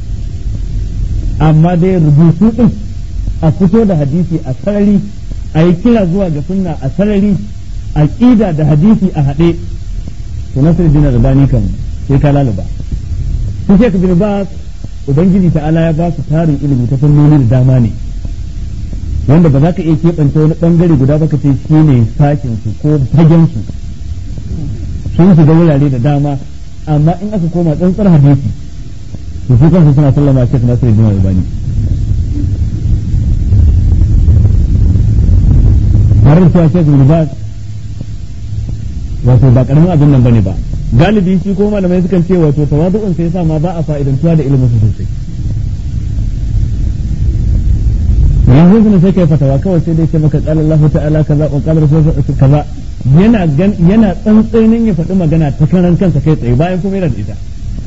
amma dai rubutu ɗin a fito da hadisi a sarari a yi kira zuwa ga sunna a sarari a ƙida da hadisi a haɗe to nasir dina da bani kan sai ka lalaba su shek bin ba ubangiji ta'ala ya ba su tarin ilimi ta fannoni da dama ne wanda ba za ka iya keɓance wani ɓangare guda ba ka ce shi ne sakin su ko fagen su sun shiga wurare da dama amma in aka koma tsantsar hadisi to su kansu suna sallama shek nasir dina da bani har da cewa Sheikh Bin Baz wato ba karamin abin nan bane ba galibi shi ko malamai sukan ce wato tawadu'un sai yasa ma ba a fa'idantuwa da ilimin su sosai yanzu kuma sai kai fatawa kawai sai dai ce maka qala Allahu ta'ala kaza wa qala rasul kaza yana yana tsantsainin ya faɗi magana ta karan kansa kai tsaye bayan kuma yana da ita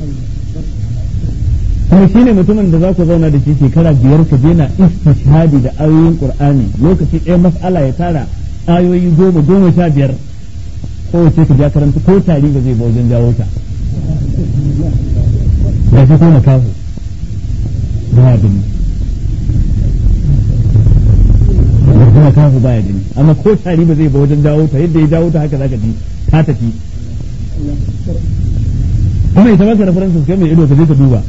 kuma shi ne mutumin da za ku zauna da shi shekara biyar ka je na istishhadi da ayoyin qur'ani lokaci ɗaya mas'ala ya tara ayoyi goma goma sha biyar kowace ka ja karanta ko tari ba zai ba wajen jawo ta da shi ko makafu ba gani da kuma kafu baya gani amma ko tari ba zai ba wajen jawo ta yadda ya jawo ta haka zaka ji ta tafi kuma ita maka references kai mai ido ka je ka duba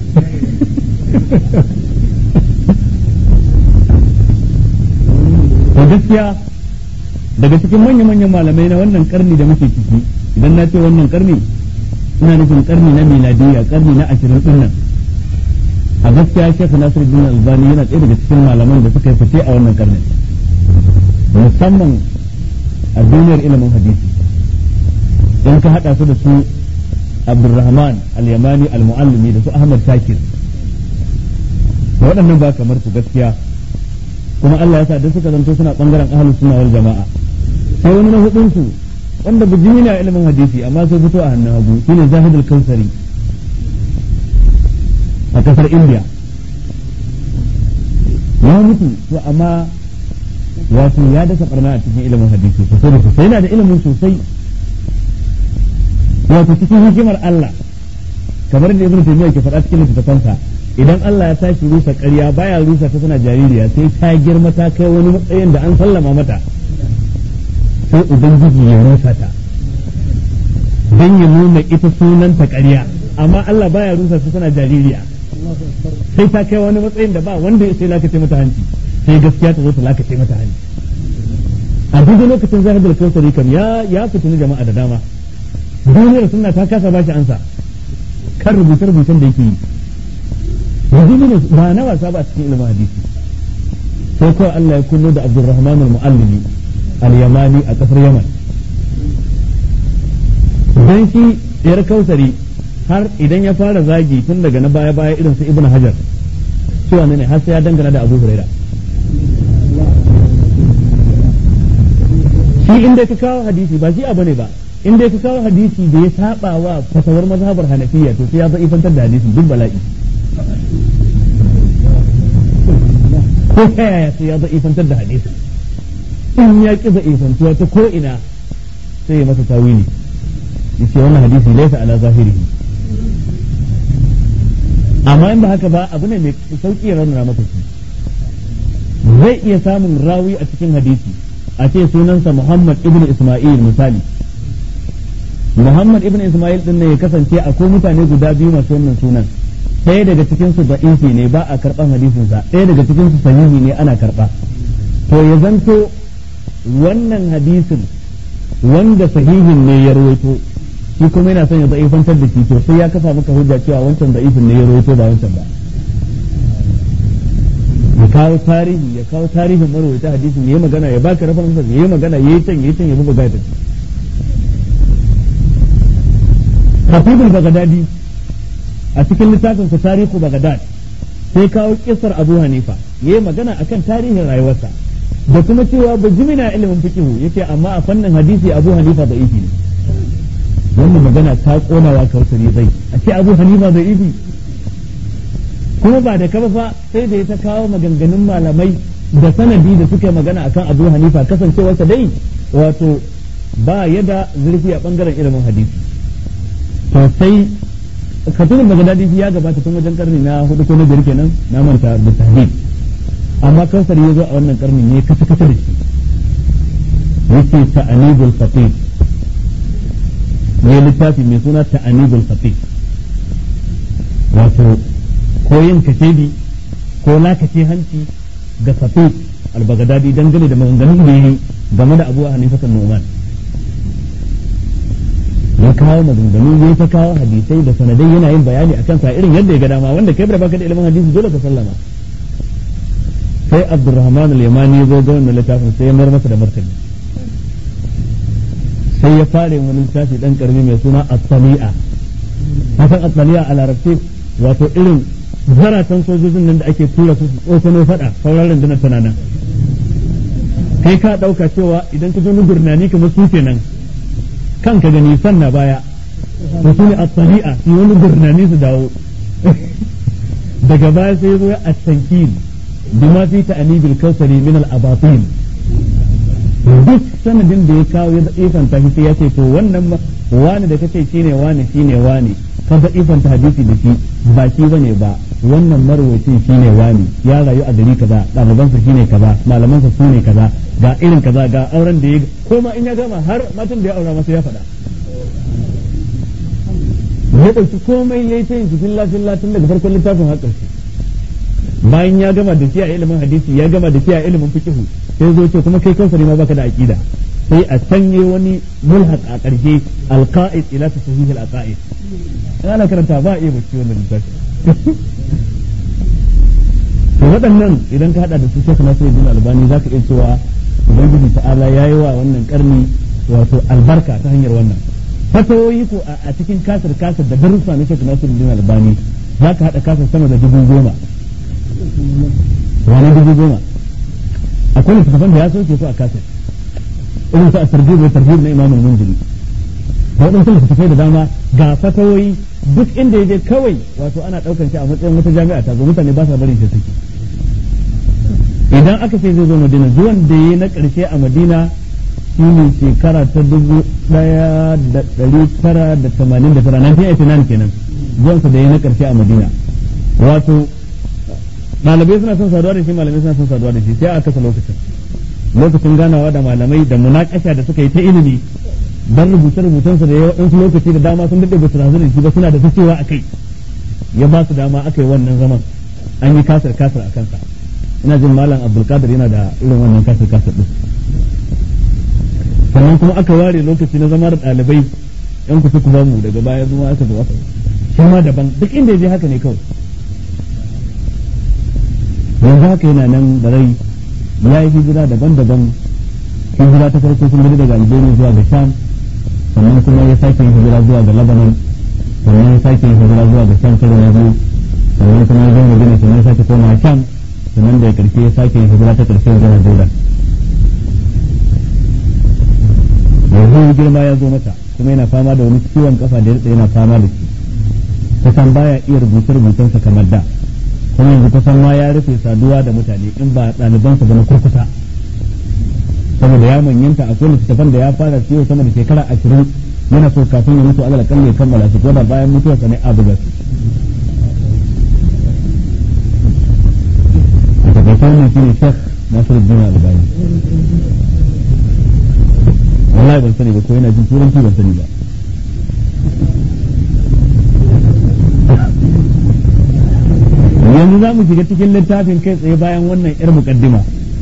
to gaskiya daga cikin manya-manyan malamai na wannan karni da muke ciki idan na ce wannan karni ina nufin karni na miladiyya karni na ashirin din nan a gaskiya shek nasiru bin albani yana ɗaya daga cikin malaman da suka yi fice a wannan karni musamman a duniyar ilimin hadisi in ka haɗa su da su abdulrahman al-yamani al-muallimi da su ahmad shakir da waɗannan ba kamar su gaskiya kuma Allah ya sa duk suka zanto suna bangaren ahlus sunna wal jama'a sai wani na hudun su wanda bijimi ne a ilimin hadisi amma sai fito a hannun hagu shine zahidul kausari a kasar India ya mutu to amma wato ya dasa barna a cikin ilimin hadisi sosai da sosai yana da ilimin sosai wato cikin hikimar Allah kamar da Ibn Taymiyyah ke faɗa cikin littattafansa idan Allah ya tashi rusa ƙarya baya rusa ta tana jaririya sai ta girma ta kai wani matsayin da an sallama mata sai ubangiji ya rusa ta don ya nuna ita sunanta ƙarya amma Allah baya rusa ta tana jaririya sai ta kai wani matsayin da ba wanda sai lakace mata hanci sai gaskiya ta zo ta lakace mata hanci a duk lokacin zahidul kausari kam ya ya fitini jama'a da dama duniyar sunna ta kasa bashi ansa kan rubuce-rubucen da yake yi yanzu ne ba na wasa ba a cikin ilimin hadisi sai kawai Allah ya kullo da Abdulrahman al-Muallimi al-Yamani a kasar Yaman dan shi yar kausari har idan ya fara zagi tun daga na baya baya irin su Ibn Hajar cewa ne har sai ya dangana da Abu Huraira shi inda ka kawo hadisi ba shi abu ne ba in dai ka kawo hadisi da ya saba wa fatawar mazhabar hanafiya to sai ya za'ifantar da hadisi duk bala'i ko ta yaya sai ya za'ifantar da hadisi in ya ki za'ifantuwa ta ko ina sai ya masa tawili yace wannan hadisi laysa ala zahirihi amma in ba haka ba abu ne mai sauki ya raunana maka shi zai iya samun rawi a cikin hadisi a ce sunansa Muhammad ibn Isma'il misali Muhammad ibn Ismail din ne ya kasance akwai mutane guda biyu masu wannan sunan ɗaya daga cikin su da'ifi ne ba a karɓan hadisin sa ɗaya daga cikin su sahihi ne ana karɓa to ya zanto wannan hadisin wanda sahihin ne ya rawaito shi kuma yana son ya da'ifantar da shi to sai ya kafa maka hujja cewa wancan da'ifin ne ya rawaito ba wancan ba ya kawo tarihi ya kawo tarihin marwaita hadisin ya yi magana ya baka rafa masa ya yi magana ya yi can ya yi can ya buga gaita Khatibul Baghdadi a cikin littafin sa tarihu Baghdad sai kawo kisar Abu Hanifa ya yi magana akan tarihin rayuwarsa da kuma cewa ba jimina ilimin fiqhu yace amma a fannin hadisi Abu Hanifa da ifi ne wannan magana ta konawa kautari zai a ce Abu Hanifa da ifi kuma ba da kafa fa sai da ya ta kawo maganganun malamai da sanadi da suka magana akan Abu Hanifa kasancewarsa dai wato ba yada zurfi a bangaren ilimin hadisi to sai katunin magadadi ya gabata tun wajen karni na hudu ko na biyar kenan na manta da tahdid amma kansar ya zo a wannan karni ne kasa kasa da shi yake ta'anibul faqih ne littafi mai suna ta'anibul faqih wato ko yin kashedi ko lakace hanci ga faqih al-baghdadi dangane da maganganun da yi game da Abu Hanifa Numan ya kawo maganganu ya ta kawo hadisai da sanadai yana yin bayani akan sa irin yadda ya ga dama wanda kai baka da ilimin hadisi dole ka sallama sai Abdurrahman al-Yamani ya zo ga wannan littafin sai ya mar masa da martani sai ya fara wani littafi dan karami mai suna At-Tali'a hakan At-Tali'a a larabci wato irin zaratan sojojin nan da ake tura su tsofano fada sauran rundunar tana nan kai ka dauka cewa idan ka zo gurnani kamar su kenan kanka gani sanna baya to su ne at-tari'a su wani gurnani su dawo daga baya sai ya zo ya at-tankil bima fi ta'anibil kausari min al-abatin duk sanadin da ya kawo ya ifanta shi sai ya ce to wannan wani da kace shine wani shine wani ka da ifanta hadisi da shi ba shi bane ba wannan marwacin shine wani ya rayu a gari kaza ɗalibansa shine kaza malamansa su ne kaza ga irin kaza ga auren da ya ko ma in ya gama har matan da ya aura masa ya faɗa ya ɗauki komai ya yi ta yin cikin lafiyar tun daga farkon littafin har ƙarshe bayan ya gama da shi a ilimin hadisi ya gama da shi a ilimin fiqh sai zo ce kuma kai kansa ne ma baka da aqida sai a sanye wani mulhaq a ƙarshe alqa'id ila tasahih al-aqaid ana karanta ba a iya bacci wannan littafi to waɗannan idan ka hada da su Sheikh Nasiruddin Albani zaka iya cewa ubangiji ta'ala yayi wa wannan karni wato albarka ta hanyar wannan fatawoyi ko a cikin kasar kasar da darussa na Sheikh Nasiruddin Albani zaka hada kasar sama da dubu goma wani dubu goma akwai littattafan da ya soke su a kasar irin su a tarjib da tarjib na Imam Munziri da waɗansu littattafai da dama ga fatawoyi duk inda ya je kawai wato ana ɗaukan shi a matsayin wata jami'a ta zo mutane ba sa barin shi suke idan aka ce zai zo madina zuwan da ya na ƙarshe a madina shi ne shekara ta dubu ɗaya da ɗari tara da tamanin da tara nan nan kenan zuwansa da ya na ƙarshe a madina wato malamai suna son saduwa da shi malamai suna son saduwa da shi sai a kasa lokacin lokacin ganawa da malamai da munakasha da suka yi ta ilimi dan rubuce rubucensa da ya waɗansu lokaci da dama sun daɗe ba su razu da shi ba suna da ta cewa a kai ya ba su dama aka yi wannan zaman an yi kasar kasar a kansa ina jin malam abdulkadir yana da irin wannan kasar kasar din sannan kuma aka ware lokaci na zama da ɗalibai yan kusa ku mu daga baya zuwa aka zo aka shi ma daban duk inda ya je haka ne kawai yanzu haka yana nan da rai ya yi hijira daban-daban hijira ta farko sun gudu daga algeria zuwa ga sham sannan kuma ya sake yin hijira zuwa ga lebanon sannan ya sake yin hijira zuwa ga sham karo na biyu sannan kuma ya zo madina sannan ya sake koma sham sannan da karshe ya sake yin hijira ta karshe zuwa jordan yanzu girma ya zo mata kuma yana fama da wani ciwon kafa da ya yana fama da shi kusan baya iya rubuce-rubucensa kamar da kuma yanzu kusan ma ya rufe saduwa da mutane in ba ɗalibansa ba na kurkusa saboda ya manyanta akwai littattafan da ya fara siyo sama da shekara ashirin yana so kafin ya mutu alal kalli ya kammala su ko da bayan mutuwarsa ne abu gasu a takaice wannan shine shek nasiruddin albani wallahi ban sani ba ko yana jin turanci ban sani ba yanzu za mu shiga cikin littafin kai tsaye bayan wannan yar mukaddima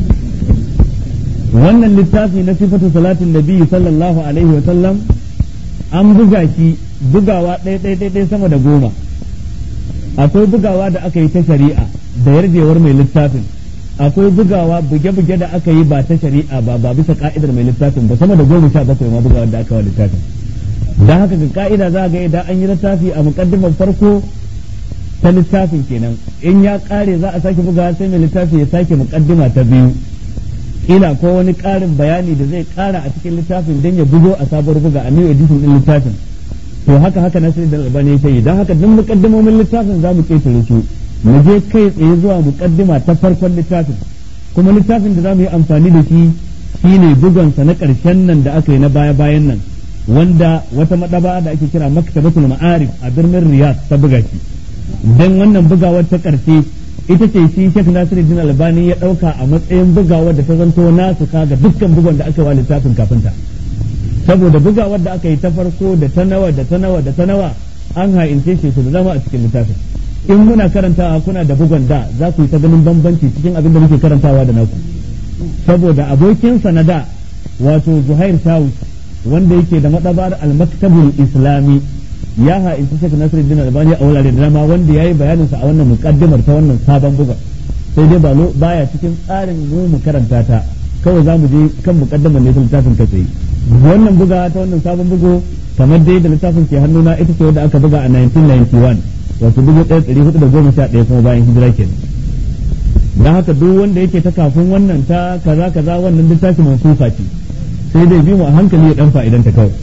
wannan littafi na sifatu salatin nabi sallallahu alaihi wa sallam an buga shi bugawa ɗaya ɗaya ɗaya sama da goma akwai bugawa da aka yi ta shari'a da yarjewar mai littafin akwai bugawa buge-buge da aka yi ba ta shari'a ba ba bisa ka'idar mai littafin ba sama da goma sha bakwai ma bugawa da aka wa littafin da haka ga ka'ida za ga idan an yi littafi a mukaddimar farko ta littafin kenan in ya kare za a sake bugawa sai mai littafi ya sake mukaddima ta biyu ila ko wani karin bayani da zai kara a cikin littafin don ya bugo a sabuwar buga a new edition din littafin to haka haka nasiru da albani ya yi don haka duk mukaddimomin littafin za mu ketare su mu je kai tsaye zuwa mukaddima ta farkon littafin kuma littafin da za mu yi amfani da shi shine bugonsa na ƙarshen nan da aka yi na baya-bayan nan wanda wata madaba da ake kira maktabatul ma'arif a birnin riyadh ta buga shi dan wannan bugawar ta ƙarshe ita ce shi Sheikh Nasiruddin Albani ya ɗauka a matsayin bugawar da ta zanto nasu ga dukkan bugon da aka yi wa littafin kafin ta saboda bugawar da aka yi ta farko da ta nawa da ta nawa da ta nawa an ha'ince shi su da zama a cikin littafin in muna karantawa kuna da bugon da za ku yi ta ganin bambanci cikin abin da muke karantawa da naku saboda abokinsa na da wato Zuhair Shawus wanda yake da madabar al-maktabul islami ya ha'inci Sheikh Nasiruddin Albani a wurare da dama wanda yayi bayanin sa a wannan muqaddimar ta wannan sabon bugun sai dai balo baya cikin tsarin mu mu karanta ta kawai za mu je kan muqaddimar ne ta littafin ka tsaye wannan buga ta wannan sabon bugu kamar dai da littafin ke hannuna ita ce wanda aka buga a 1991 wato dubu ɗaya ɗari hudu da goma sha ɗaya kuma bayan hijira kenan don haka duk wanda yake ta kafin wannan ta kaza kaza wannan littafin mansufa ce sai dai bi mu a hankali ya dan fa'idanta kawai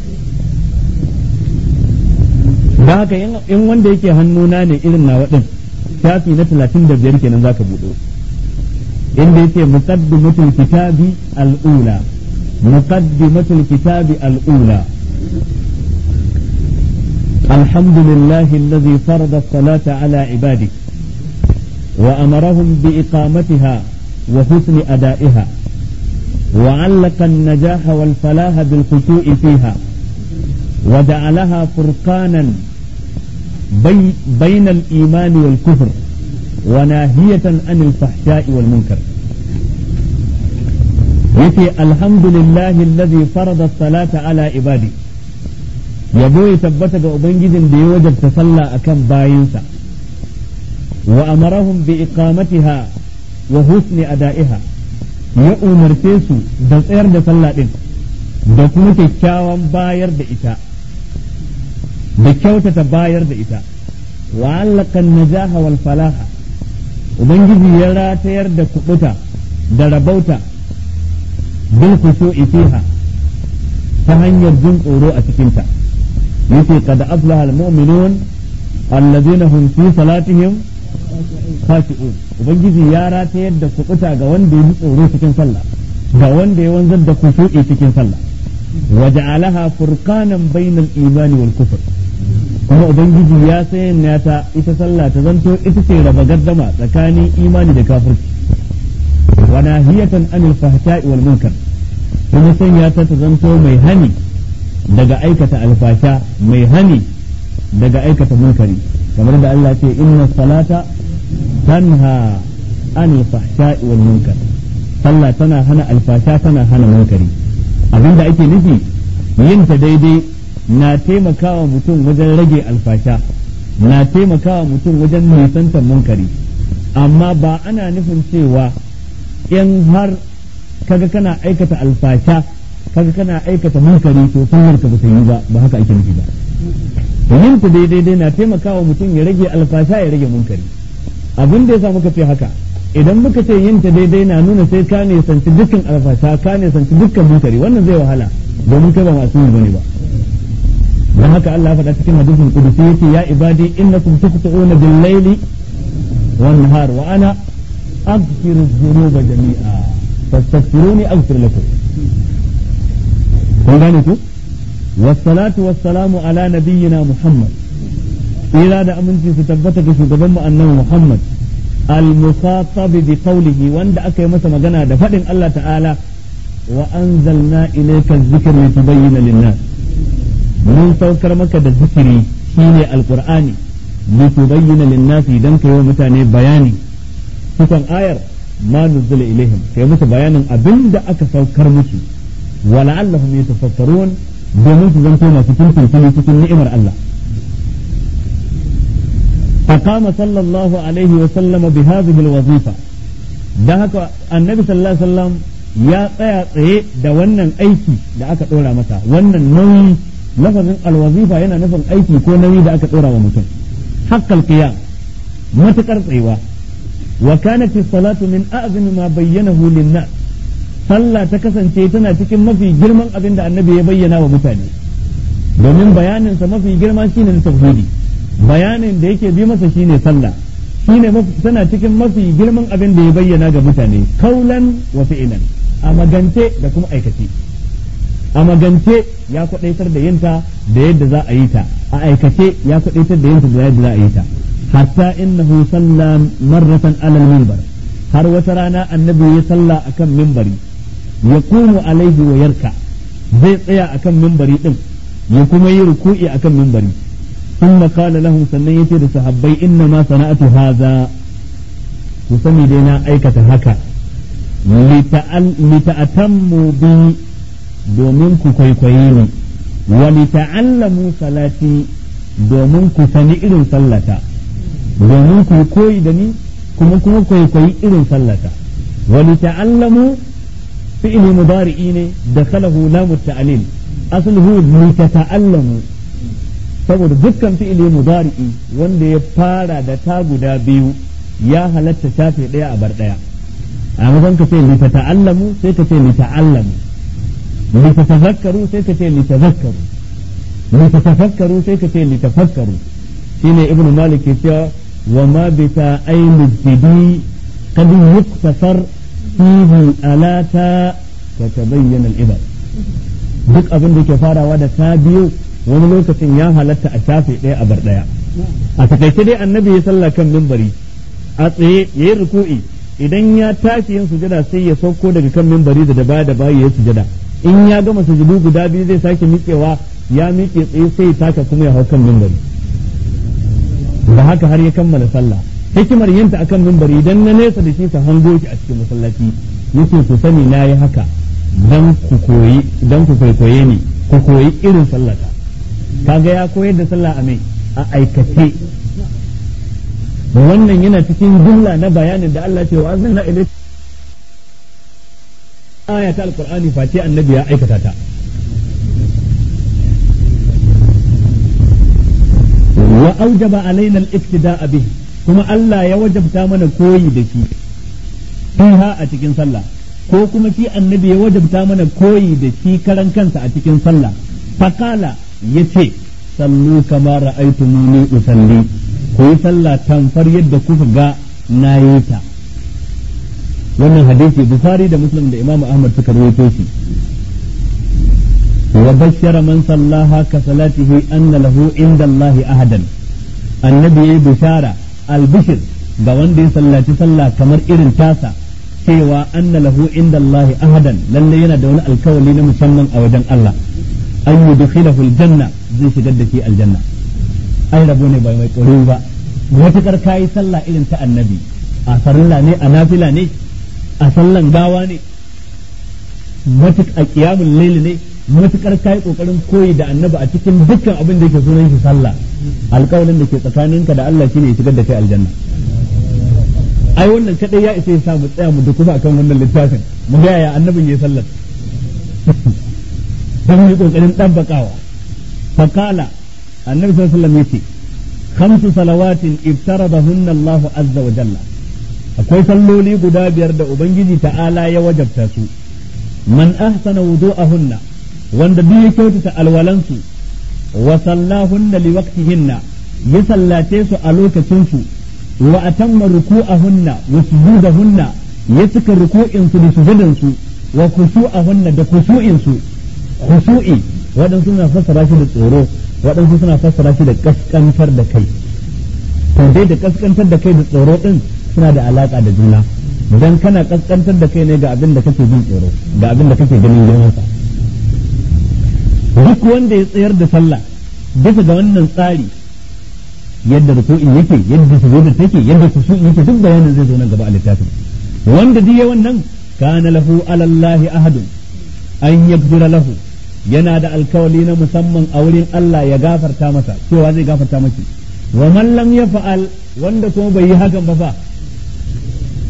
da haka in wanda yake hannuna ne irin na waɗin shafi na talatin da biyar kenan zaka buɗo inda yake muqaddimatul kitabi al'ula muqaddimatul kitabi al'ula الحمد لله الذي فرض الصلاة على عباده وأمرهم بإقامتها وحسن أدائها وعلق النجاح والفلاح بالخشوع فيها وجعلها فرقانا بي بين الإيمان والكفر وناهية عن الفحشاء والمنكر يتي الحمد لله الذي فرض الصلاة على عباده yabo ya tabbata ga ubangijin da ya wajabta sallah akan bayinsa wa amarahum bi iqamatiha wa husni ada'iha ya umarce su da tsayar da sallah din da kuma kyakkyawan bayar da ita da kyautata bayar da ita wa allaka najaha wal falaha ubangiji ya ratayar da kubuta da rabauta bil khushu'i fiha ta hanyar jin tsoro a cikinta yace qad aflaha al mu'minun alladhina hum fi salatihim khashi'un ubangiji ya ratayar da kubuta ga wanda ya tsoro cikin sallah ga wanda ya wanzar da khushu'i cikin sallah waja'alaha furqanan bainal imani wal kufr kuma ubangiji ya sanya ta ita sallah ta zanto ita ce raba gaddama tsakanin imani da kafirci wa nahiyatan anil fahsha'i wal munkar kuma sanya ta ta zanto mai hani daga aikata alfasha mai hani daga aikata munkari kamar da Allah ce inna salata tanha anil fahsha'i wal munkar sallah tana hana alfasha tana hana munkari abinda ake nufi yin ta daidai na taimakawa mutum wajen rage alfasha na taimakawa mutum wajen nisantar munkari amma ba ana nufin cewa in har kaga kana aikata alfasha kaga kana aikata munkari to sunnar ka bata yi ba ba haka ake nufi ba yin ta daidai na taimakawa mutum ya rage alfasha ya rage munkari abin da yasa muka ce haka idan muka ce yin ta daidai na nuna sai ka ne sanci dukkan alfasha ka ne sanci dukkan munkari wannan zai wahala domin kai ba masu yi bane ba dan haka Allah faɗa cikin hadisin kudusi yace ya ibadi innakum tuqtu'una bil layli wan nahar wa ana aghfiru dhunuba jami'a fastaghfiruni aghfir lakum kun gane ku wassalatu wassalamu ala nabiyyina muhammad ila da aminci su tabbata ga shugaban mu annabi muhammad al-musatab bi qawlihi wanda aka yi masa magana da faɗin Allah ta'ala wa anzalna ilayka adh-dhikra litubayyana lin-nas mun saukar maka da zikiri shine alqur'ani litubayyana lin-nas idan kai wa mutane bayani cikin ayar ma nuzila ilaihim kai musu bayanin abinda aka saukar musu wa la'allahum yatafakkarun domin su zanto masu tuntuntuni cikin ni'imar Allah فقام صلى الله عليه وسلم بهذه الوظيفة dan haka annabi sallallahu alaihi wasallam ya tsaya tsaye da wannan aiki da aka dora masa wannan nauyi lafazin alwazifa yana nufin aiki ko nauyi da aka dora wa mutum haqqal qiyam matakar tsayuwa wa kanat as-salatu min a'zami ma bayyanahu lin-nas sallah ta kasance tana cikin mafi girman abin da annabi ya bayyana wa mutane domin bayaninsa mafi girma shine na tauhidi bayanin da yake bi masa shine sallah shine tana cikin mafi girman abin da ya bayyana ga mutane kaulan wa fi'lan a magance da kuma aikace a magance ya kwadaitar da yinta da yadda za a yi ta a aikace ya kwadaitar da yinta da yadda za a yi ta hatta innahu salla marratan alal minbar har wata rana annabi ya salla akan minbari yaqumu alaihi wa yarka zai tsaya akan minbari din ya kuma yi ruku'i akan minbari ثم قال لهم sannan yace da sahabbai inna ma sana'atu hadha ku sani dai na aikata haka lita'atammu bi domin ku kwaikwaye ni wa lita'allamu salati domin ku sani irin sallata domin ku koyi da ni kuma kuma kwaikwayi irin sallata wa lita'allamu fi'li mudari'i ne dakhalahu lamu ta'lil asluhu litata'allamu saboda dukkan fi'ili mudari'i wanda ya fara da ta guda biyu ya halatta shafe ɗaya a bar ɗaya a mazan ka ce litata'allamu sai ka ce lita'allamu litatazakkaru sai ka ce litazakkaru litatafakkaru sai ka ce litafakkaru shine ibnu malik ke cewa wa ma bi ta'ayni jidi qad yuktasar fihi alata ka tabayyana al-ibad duk abin da ke farawa da ta biyu wani lokacin ya halatta a shafe ɗaya a bar ɗaya a takaice dai annabi ya sallah kan mimbari a tsaye ya yi ruku'i idan ya tashi yin sujada sai ya sauko daga kan mimbari da baya da baya ya sujada in ya gama sujudu guda biyu zai sake miƙewa ya miƙe tsaye sai ya taka kuma ya hau kan mimbari da haka har ya kammala sallah hikimar yinta akan mimbari idan na nesa da shi sa hango shi a cikin masallaci yace ku sani na yi haka dan ku koyi dan ku kwaikwaye ni ku koyi irin sallata kaga ya koyar da sallah a mai a aikace wannan yana cikin jumla na bayanin da Allah ce wa azanna ilai aya ta alqur'ani face annabi ya aikata ta wa aujaba alaina al-ibtida'a bih kuma Allah ya wajabta mana koyi da shi fiha a cikin sallah ko kuma shi annabi ya wajabta mana koyi da shi karan kansa a cikin sallah faqala yace sallu kama ra'aytumuni usalli ku yi sallah tamfar yadda kuka ga na yi ta wannan hadisi bukhari da muslim da imamu ahmad suka rawaito shi wa bashara man sallaha ka salatihi anna lahu inda allah ahadan annabi yayi bishara albishir ga wanda ya sallaci sallah kamar irin tasa cewa anna lahu inda allah ahadan lalle yana da wani alkawali na musamman a wajen allah an yudkhilahu aljanna zai shigar da shi aljanna ai rabo ne bai mai tsoro ba matukar kayi sallah irin ta annabi a farilla ne a nafila ne a sallan gawa ne matuk a qiyamul layl ne matukar kayi kokarin koyi da annabi a cikin dukkan abin da yake sunan shi sallah alƙawalin da ke tsakaninka da Allah shine ya shigar da kai aljanna ai wannan kadai ya isa ya sa mu tsaya mu dukufa akan wannan littafin mu ga yaya annabin yayi sallar dan yi kokarin dabbakawa فقال النبي صلى الله عليه وسلم يتي خمس صلوات افترضهن الله عز وجل akwai salloli guda biyar da ubangiji ta'ala ya wajabta su man ahsana wudu'ahunna wanda duk ya kyautata alwalansu wa sallahunna li waqtihinna ya sallace su a lokacin su wa atamma ruku'ahunna wa sujudahunna ya cika ruku'in su da sujudan su wa khushu'ahunna da khushu'in su khushu'i waɗansu suna fassara shi da tsoro waɗansu suna fassara shi da kaskantar da kai to dai da kaskantar da kai da tsoro din suna da alaka da juna dan kana kaskantar da kai ne ga abin da kake jin tsoro ga abin da kake ganin girman sa duk wanda ya tsayar da sallah bisa ga wannan tsari yadda ruku'in yake yadda sujudin take yadda kushu'in yake duk bayanin zai zo nan gaba a littafin wanda duk wannan kana lahu alallahi ahadun an yaghfira lahu yana da alkawali na musamman a wurin Allah ya gafarta masa cewa zai gafarta masa wa man lam yaf'al wanda kuma bai yi hakan ba fa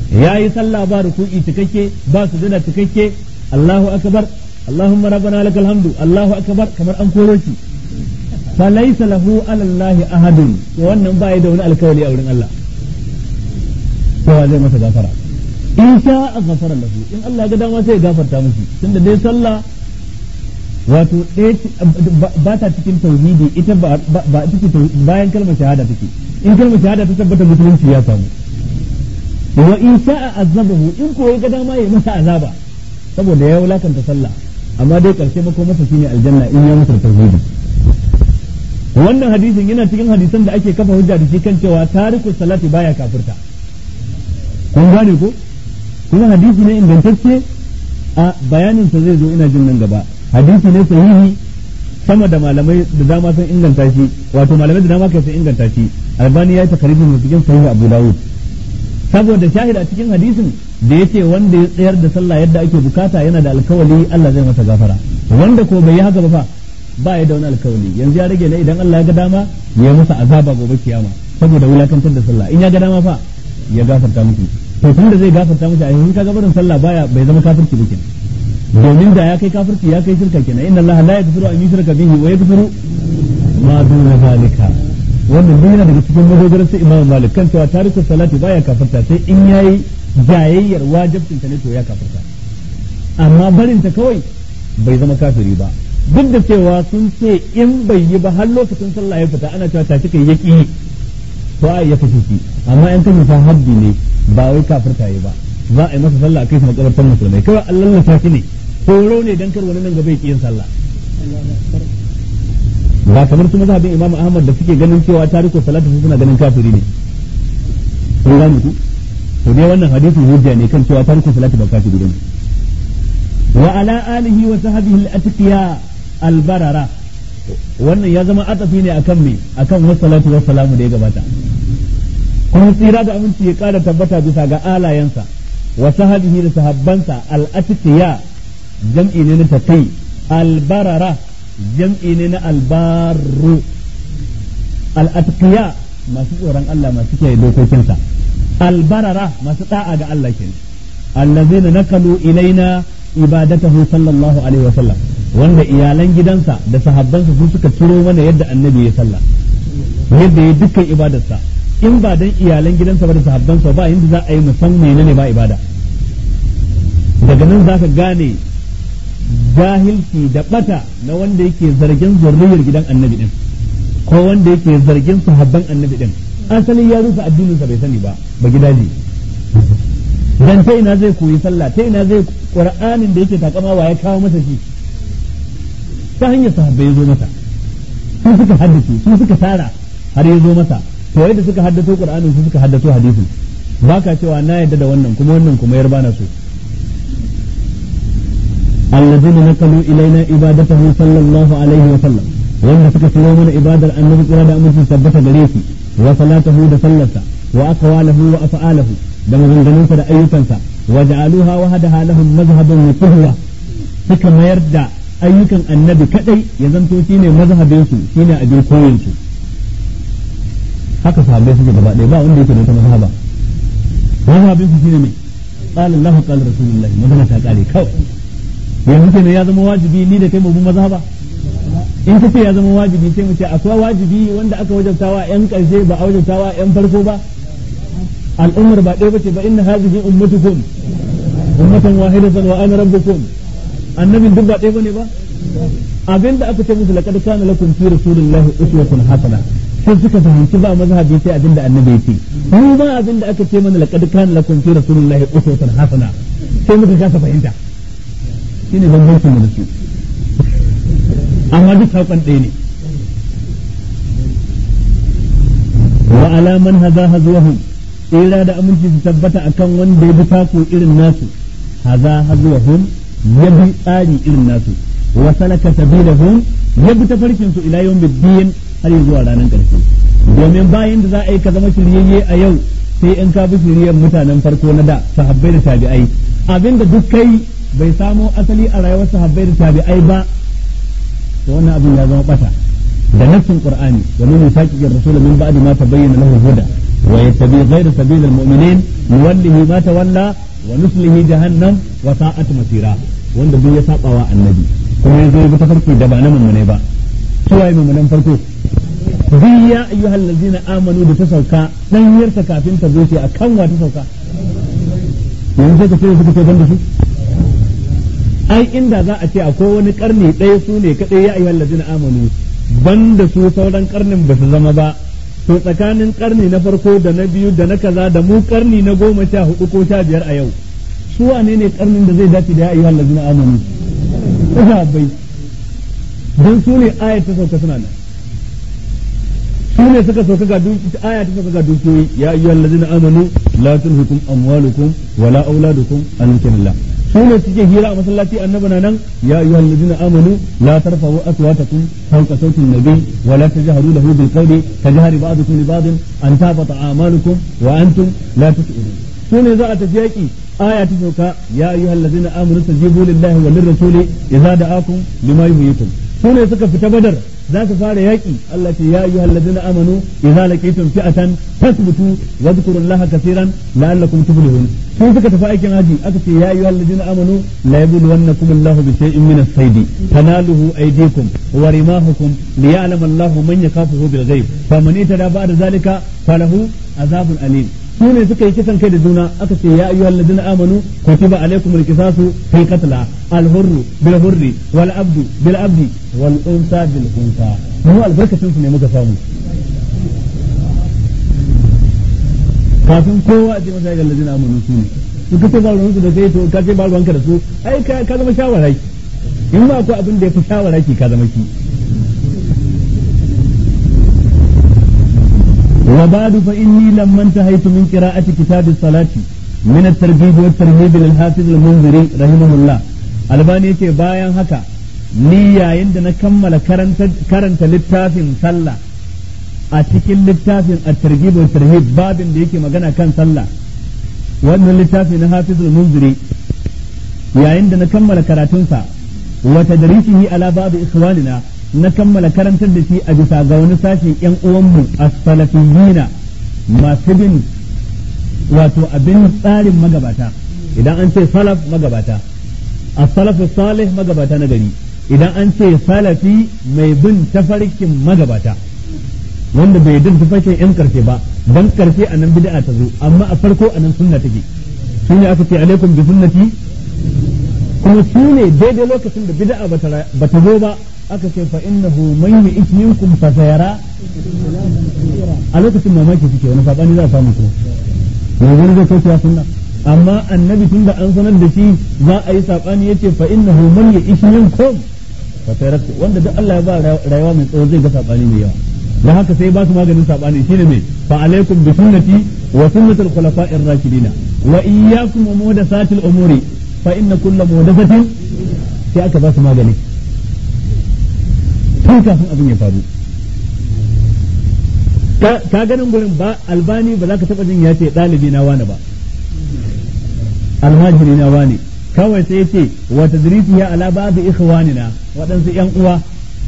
yayi sallah ba ruku'i cikakke ba sujada cikakke Allahu akbar Allahumma rabbana lakal hamdu Allahu akbar kamar an koro shi فليس له على الله أحد wannan ba da wani alkawali a wurin Allah kowa zai masa gafara in sha a gafara lahu in Allah ga dama sai ya gafarta musu tunda dai sallah wato ba ta cikin tauhidi ita ba ba bayan kalmar shahada take in kalmar shahada ta tabbata musulunci ya samu wa in sha'a azabahu in ko ya ga dama ya masa azaba saboda ya wulakanta sallah amma dai karshe mako masa shine aljanna in ya masa tauhidi wannan hadisin yana cikin hadisan da ake kafa hujja da shi kan cewa tariku salati baya kafirta kun gane ko kuma hadisi ne ingantacce a bayanin sa zai zo ina jin nan gaba hadisi ne sahihi sama da malamai da dama sun inganta shi wato malamai da dama kai sun inganta shi albani ya yi takarijin cikin sahihi abu dawud saboda shahid a cikin hadisin da yace wanda ya tsayar da sallah yadda ake bukata yana da alkawali Allah zai masa gafara wanda ko bai yi haka ba fa ba ya da wani alkawali yanzu ya rage ne idan Allah ya ga dama ya masa azaba gobe kiyama saboda wulakantar da sallah in ya ga dama fa ya gafarta miki to tunda zai gafarta miki a yanzu kaga barin sallah baya bai zama kafirci ba kenan domin da ya kai kafirci ya kai shirka kenan inna Allah la yaghfiru an yushraka bihi wa yaghfiru ma duna zalika wannan duk yana daga cikin madogarar sai Imam Malik kan cewa tarikus salati baya kafirta sai in yayi jayayyar wajibcinta ne to ya kafirta amma barinta kawai bai zama kafiri ba duk da cewa sun ce in bai yi ba har lokacin sallah ya fita ana cewa tashi kai yaki to a ya kashe shi amma in kan fa haddi ne ba wai kafirta yi ba za a yi masa sallah a kai shi makabartar musulmai kawai Allah na tashi ne horo ne dan kar wani nan gaba ya yin sallah ba kamar su mazhabin Imam Ahmad da suke ganin cewa tariku salatu suna ganin kafiri ne kun gane ku to dai wannan hadisin hujja ne kan cewa tariku salatu ba kafiri ne wa ala alihi wa sahbihi al-atqiya albarara wannan ya zama atafi ne akan me akan wassalatu wassalamu da ya gabata kuma tsira da aminci ya kara tabbata bisa ga alayensa wa sahabihi da sahabbansa al-atqiya jam'i ne na taqi albarara jam'i ne na albaru al-atqiya masu tsoron Allah masu kiyaye dokokinsa albarara masu da'a ga Allah kenan allazina nakalu ilaina ibadatahu sallallahu alaihi wa sallam wanda iyalan gidansa da sahabbansa su suka turo mana yadda annabi ya sallah yadda ya dukkan ibadarsa in ba dan iyalan gidansa ba da sahabbansa ba inda za a yi musan menene ba ibada daga nan zaka gane jahilci da bata na wanda yake zargin zurriyar gidan annabi din ko wanda yake zargin sahabban annabi din asali ya rusa addininsa bai sani ba ba gidaje dan ta ina zai koyi sallah ta ina zai qur'anin da yake takama wa ya kawo masa shi ta hanyar sahabbai ya zo masa su suka haddace su suka tara har ya zo masa to yadda suka haddato qur'anin su suka haddato hadisin baka cewa na yadda da wannan kuma wannan kuma yar bana so الذين نقلوا إلينا عبادته صلى الله عليه وسلم وأن سكتوا من عبادة النبي صلى الله عليه وسلم ثبت بريسي وصلاته دسلسة وأقواله وأفعاله da maganganunsa da ayyukansa wa ja'aluha wahadaha lahum mazhaban wa qudwa suka mayar da ayyukan annabi kadai ya zanto shine mazhabin su shine abin koyin su haka sahabbai suke gaba ɗaya ba wanda yake da wata mazhaba mazhabin su shine mai qala Allah qala Rasulullah magana ta kare kawai yanzu kenan ya zama wajibi ni da kai mu mazhaba in ka ce ya zama wajibi sai mu ce akwai wajibi wanda aka wajabtawa yan karshe ba a wajabtawa yan farko ba al'ummar ba ɗaya bace ba inna hadhihi ummatukum ummatan wahidatan wa ana rabbukum annabin duk ba ɗaya bane ba abinda aka ce musu laqad kana lakum fi rasulillahi uswatun hasana sai suka fahimci ba mazhabi sai abinda annabi yake mu ba abinda aka ce mana laqad kana lakum fi rasulillahi uswatun hasana sai muka kasa fahimta shine bambancin mu da su amma duk saukan ɗaya ne wa ala man hadha hazwahum tsira da aminci su tabbata akan wanda ya bi tako irin nasu haza hazwahum ya bi tsari irin nasu wa salaka sabilahum ya bi tafarkin su ila yawmiddin har zuwa ranar ƙarshe domin bayan da za a yi ka zama shiryayye a yau sai in ka bi shiriyar mutanen farko na da sahabbai da tabi'ai abinda duk kai bai samo asali a rayuwar sahabbai da tabi'ai ba to wannan abin ya zama bata da nassin qur'ani wa min yusaqiqir rasul min ba'di ma tabayyana lahu huda wa yattabi ghayra sabilil mu'minin nuwallihi ma tawalla wa nuslihi jahannam wa sa'at masira wanda duk ya saba wa annabi kuma yazo ya bi tafarki da ba na mummune ba suwaye mummunan farko bi ya ayyuhal ladzina amanu da ta sauka dan yarta kafin ta zo a kan wa ta sauka yanzu sai ka ce suka ce banda su ai inda za a ce akwai wani karni ɗaya su ne kaɗai ya ayyuhal ladzina amanu banda su sauran karnin ba su zama ba to tsakanin karni na farko da na biyu da na kaza da mu karni na goma sha hudu ko sha biyar a yau su wane ne karnin da zai dace da ya ayyuhal ladzina amanu bai don su ne ayat ta sauka suna nan su ne suka sauka ga aya ta sauka ga dukiyoyi ya ayyuhal ladzina amanu la tulhikum amwalukum wala auladukum an zikrillah su ne suke hira a masallaci annabi na nan ya ayyuhal ladina amanu la tarfa'u aswatakum fawqa sawti an-nabi wa la tajharu lahu bil qawli tajhari ba'dukum li ba'd an tabata a'malukum wa antum la tash'urun su ne za a tafi yaki aya ta sauka ya ayyuhal ladina amanu tajibu lillahi wa lirrasuli idza da'akum lima yuhyikum su ne suka fita badar za su fara yaƙi Allah ce ya ayyuhal ladina amanu idza laqitum fi'atan fasbutu wa dhkurullaha kaseeran la'allakum tuflihun sun suka tafi aikin haji aka ce ya ayyuhal ladina amanu la yabluwannakum Allahu bi shay'in min as-sayd tanaluhu aydikum wa rimahukum liya'lama Allahu man yakhafuhu bil ghaib faman itada ba'da zalika falahu azabun alim su ne suka yi kisan kai da juna aka ce ya ayyuhal ladina amanu kutiba alaykum al-qisasu fi qatla al-hurr bil hurri wal abdu bil abdi wal unsa bil unsa mu albarkatun su ne muka samu kafin kowa a ce masa ga ladina amanu su ne su kace ba ruwansu da kai to ka ce ba ruwanka da su ai ka zama shawarai in ma akwai abin da ya fi shawara ki ka zama ki وبعد فإني لما انتهيت من قراءة كتاب الصلاة من الترغيب والترهيب للحافظ المنذري رحمه الله albani yake bayan haka ni yayin da na kammala karanta littafin sallah a cikin littafin at-targhib wa tarhib babin da yake magana kan sallah wannan littafi na hafizul munziri yayin da na kammala karatunsa wa tadrisihi ala ba'd ikhwanina na kammala karantar da shi a bisa ga wani sashen yan uwanmu as-salafiyina masu bin wato abin tsarin magabata idan an ce salaf magabata as-salafu salih magabata na gari idan an ce salafi mai bin tafarkin magabata wanda bai bin tafarkin yan karshe ba dan karshe a nan bid'a ta zo amma a farko a nan sunna take shine aka ce alaikum bi sunnati kuma su ne daidai lokacin da bid'a bata zo ba aka ce fa innahu man yu'ti minkum fa sayara a lokacin mamaki suke wani sabani za a samu ko yanzu zai kai ya sunna amma annabi tun da an sanar da shi za a yi sabani yace fa innahu man yu'ti minkum fa sayara wanda duk Allah ya ba rayuwa mai tsawo zai ga sabani mai yawa dan haka sai ba su maganin sabani shine me fa alaikum bi sunnati wa sunnatul khulafa'ir rashidin wa iyyakum wa muhdathatil umuri fa inna kullu muhdathatin sai aka ba su magani tun kafin abin ya faru ka ganin gurin ba albani ba za ka taɓa jin ya ce ɗalibi na wani ba almajiri na wani kawai sai ce wa tadrisi ya ala babu ikhwanina waɗansu ƴan uwa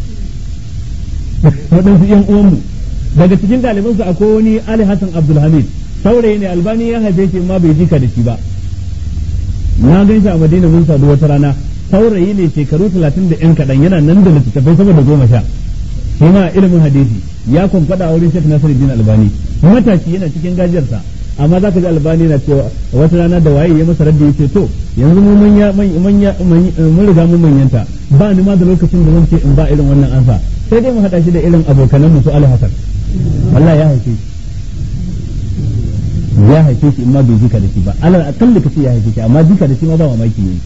waɗansu ƴan uwanmu daga cikin ɗaliban su akwai wani Ali Hassan Abdulhamid saurayi ne albani ya haife shi ma bai jika da shi ba na gan shi a Madina mun sadu wata rana saurayi ne shekaru talatin da yan kaɗan yana nan da littattafai sama da goma sha shi ma ilimin hadisi ya kwamfada a wurin Sheikh Nasiruddin Albani matashi yana cikin gajiyarsa amma zaka ji Albani na cewa wata rana da waye ya masa raddi yace to yanzu mu manya manya mun riga mun manyanta ba ni ma da lokacin da zan ce in ba irin wannan ansa sai dai mu hada shi da irin abokanan mu su Ali Hasan wallahi ya haife shi ya haife shi in ma bai jika da shi ba alal akalli kace ya haife shi amma jika da shi ma ba mamaki ne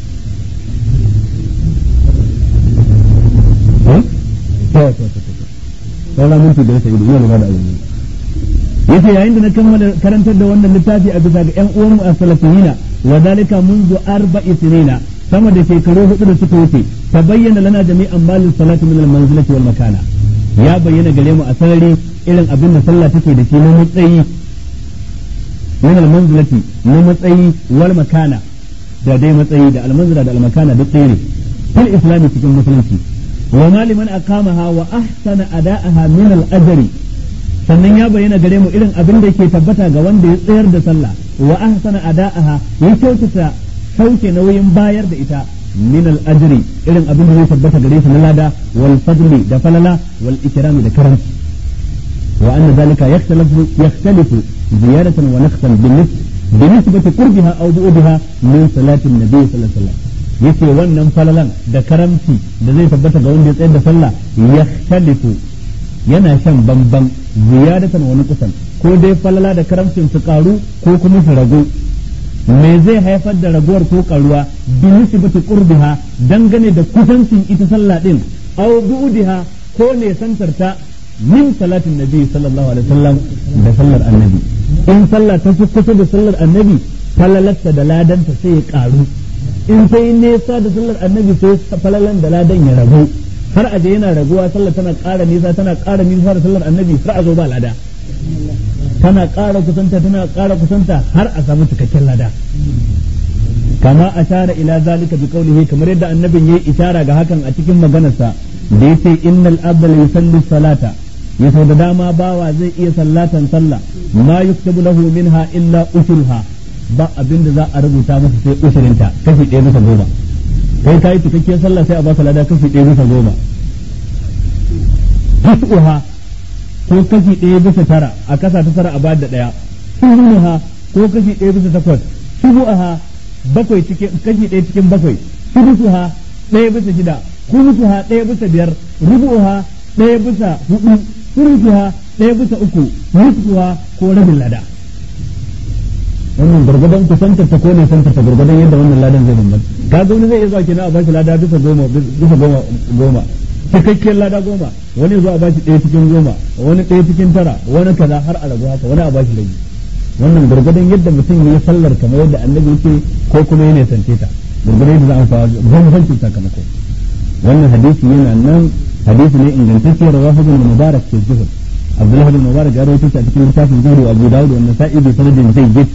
saura minti da yasa ido yana da azumi yace yayin da na kammala karantar da wannan littafi a bisa ga ƴan uwanmu a salafiyina wa dalika منذ arba'i sinina sama da shekaru hudu da suka wuce ta bayyana lana jami'an malin salati min al-manzilati wal makana ya bayyana gare mu a sarari irin abin da sallah take da shi na matsayi min al-manzilati na matsayi wal makana da dai matsayi da al-manzila da al-makana duk ɗaya ne fil islami cikin musulunci وما لمن أقامها وأحسن أداءها من الأجر sannan ya bayyana gare mu irin abin da yake tabbata ga wanda ya tsayar da sallah wa ahsana ada'aha ya kyautata sauke nauyin bayar da ita min al ajri irin abin da zai tabbata gare shi na lada wal fadli da falala wal ikrami da karamci wa anna zalika yakhtalifu yakhtalifu ziyaratan wa naqsan binisbati qurbiha aw bu'diha min salati an-nabi sallallahu alaihi wasallam yace wannan falalan da karamci da zai tabbata ga wanda ya tsayar da sallah yakhtalifu yana shan bamban ziyadatan wani kusan ko dai falala da karamcin su karu ko kuma su ragu me zai haifar da raguwar ko karuwa bi nisbati qurbiha dangane da kusancin ita sallah din aw bu'diha ko ne santarta min salatin nabi sallallahu alaihi wasallam da sallar annabi in sallah ta fi kusa da sallar annabi falalarta da ladanta sai ya karu in sai nesa da sallar annabi sai falalan da ladan ya ragu har aje yana raguwa sallar tana ƙara nisa tana ƙara nisa da sallar annabi har a zo ba lada tana ƙara kusanta tana ƙara kusanta har a samu cikakken lada kama ashara ila zalika bi qawlihi kamar yadda annabin yayi ishara ga hakan a cikin maganarsa da yace innal abda la yusalli salata yaso da dama bawa zai iya sallatan sallah ma yuktabu lahu minha illa ushruha ba abinda za a rubuta masa sai ushirinta kashi ɗaya bisa goma kai kai cikakkiyar sallah sai a baka lada kashi ɗaya bisa goma tis'uha ko kashi ɗaya bisa tara a kasa ta tara a bayar da ɗaya subuha ko kashi ɗaya bisa takwas subuha bakwai cikin kashi ɗaya cikin bakwai subuha ɗaya bisa shida kumusuha ɗaya bisa biyar rubuha ɗaya bisa hudu surusuha ɗaya bisa uku nisfuha ko rabin lada wannan gurgudan kusantar ta ko ne santar ta gurgudan yadda wannan ladan zai bambanta kaga wani zai iya zuwa kenan a bashi lada bisa goma bisa goma goma cikakkiyar lada goma wani zuwa a bashi ɗaya cikin goma wani ɗaya cikin tara wani kaza har a ragu haka wani a bashi rabi wannan gurgudan yadda mutum ya sallar kamar yadda annabi yake ko kuma ya nisance ta gurgudan yadda za a fara bambancin sakamako wannan hadisi yana nan hadisi ne ingantacce rawahu ibn mubarak ke zuhud abdullahi ibn mubarak ya rawaito shi a cikin littafin zuhud wa abu dawud wa nasa'i bi sanadin jayyid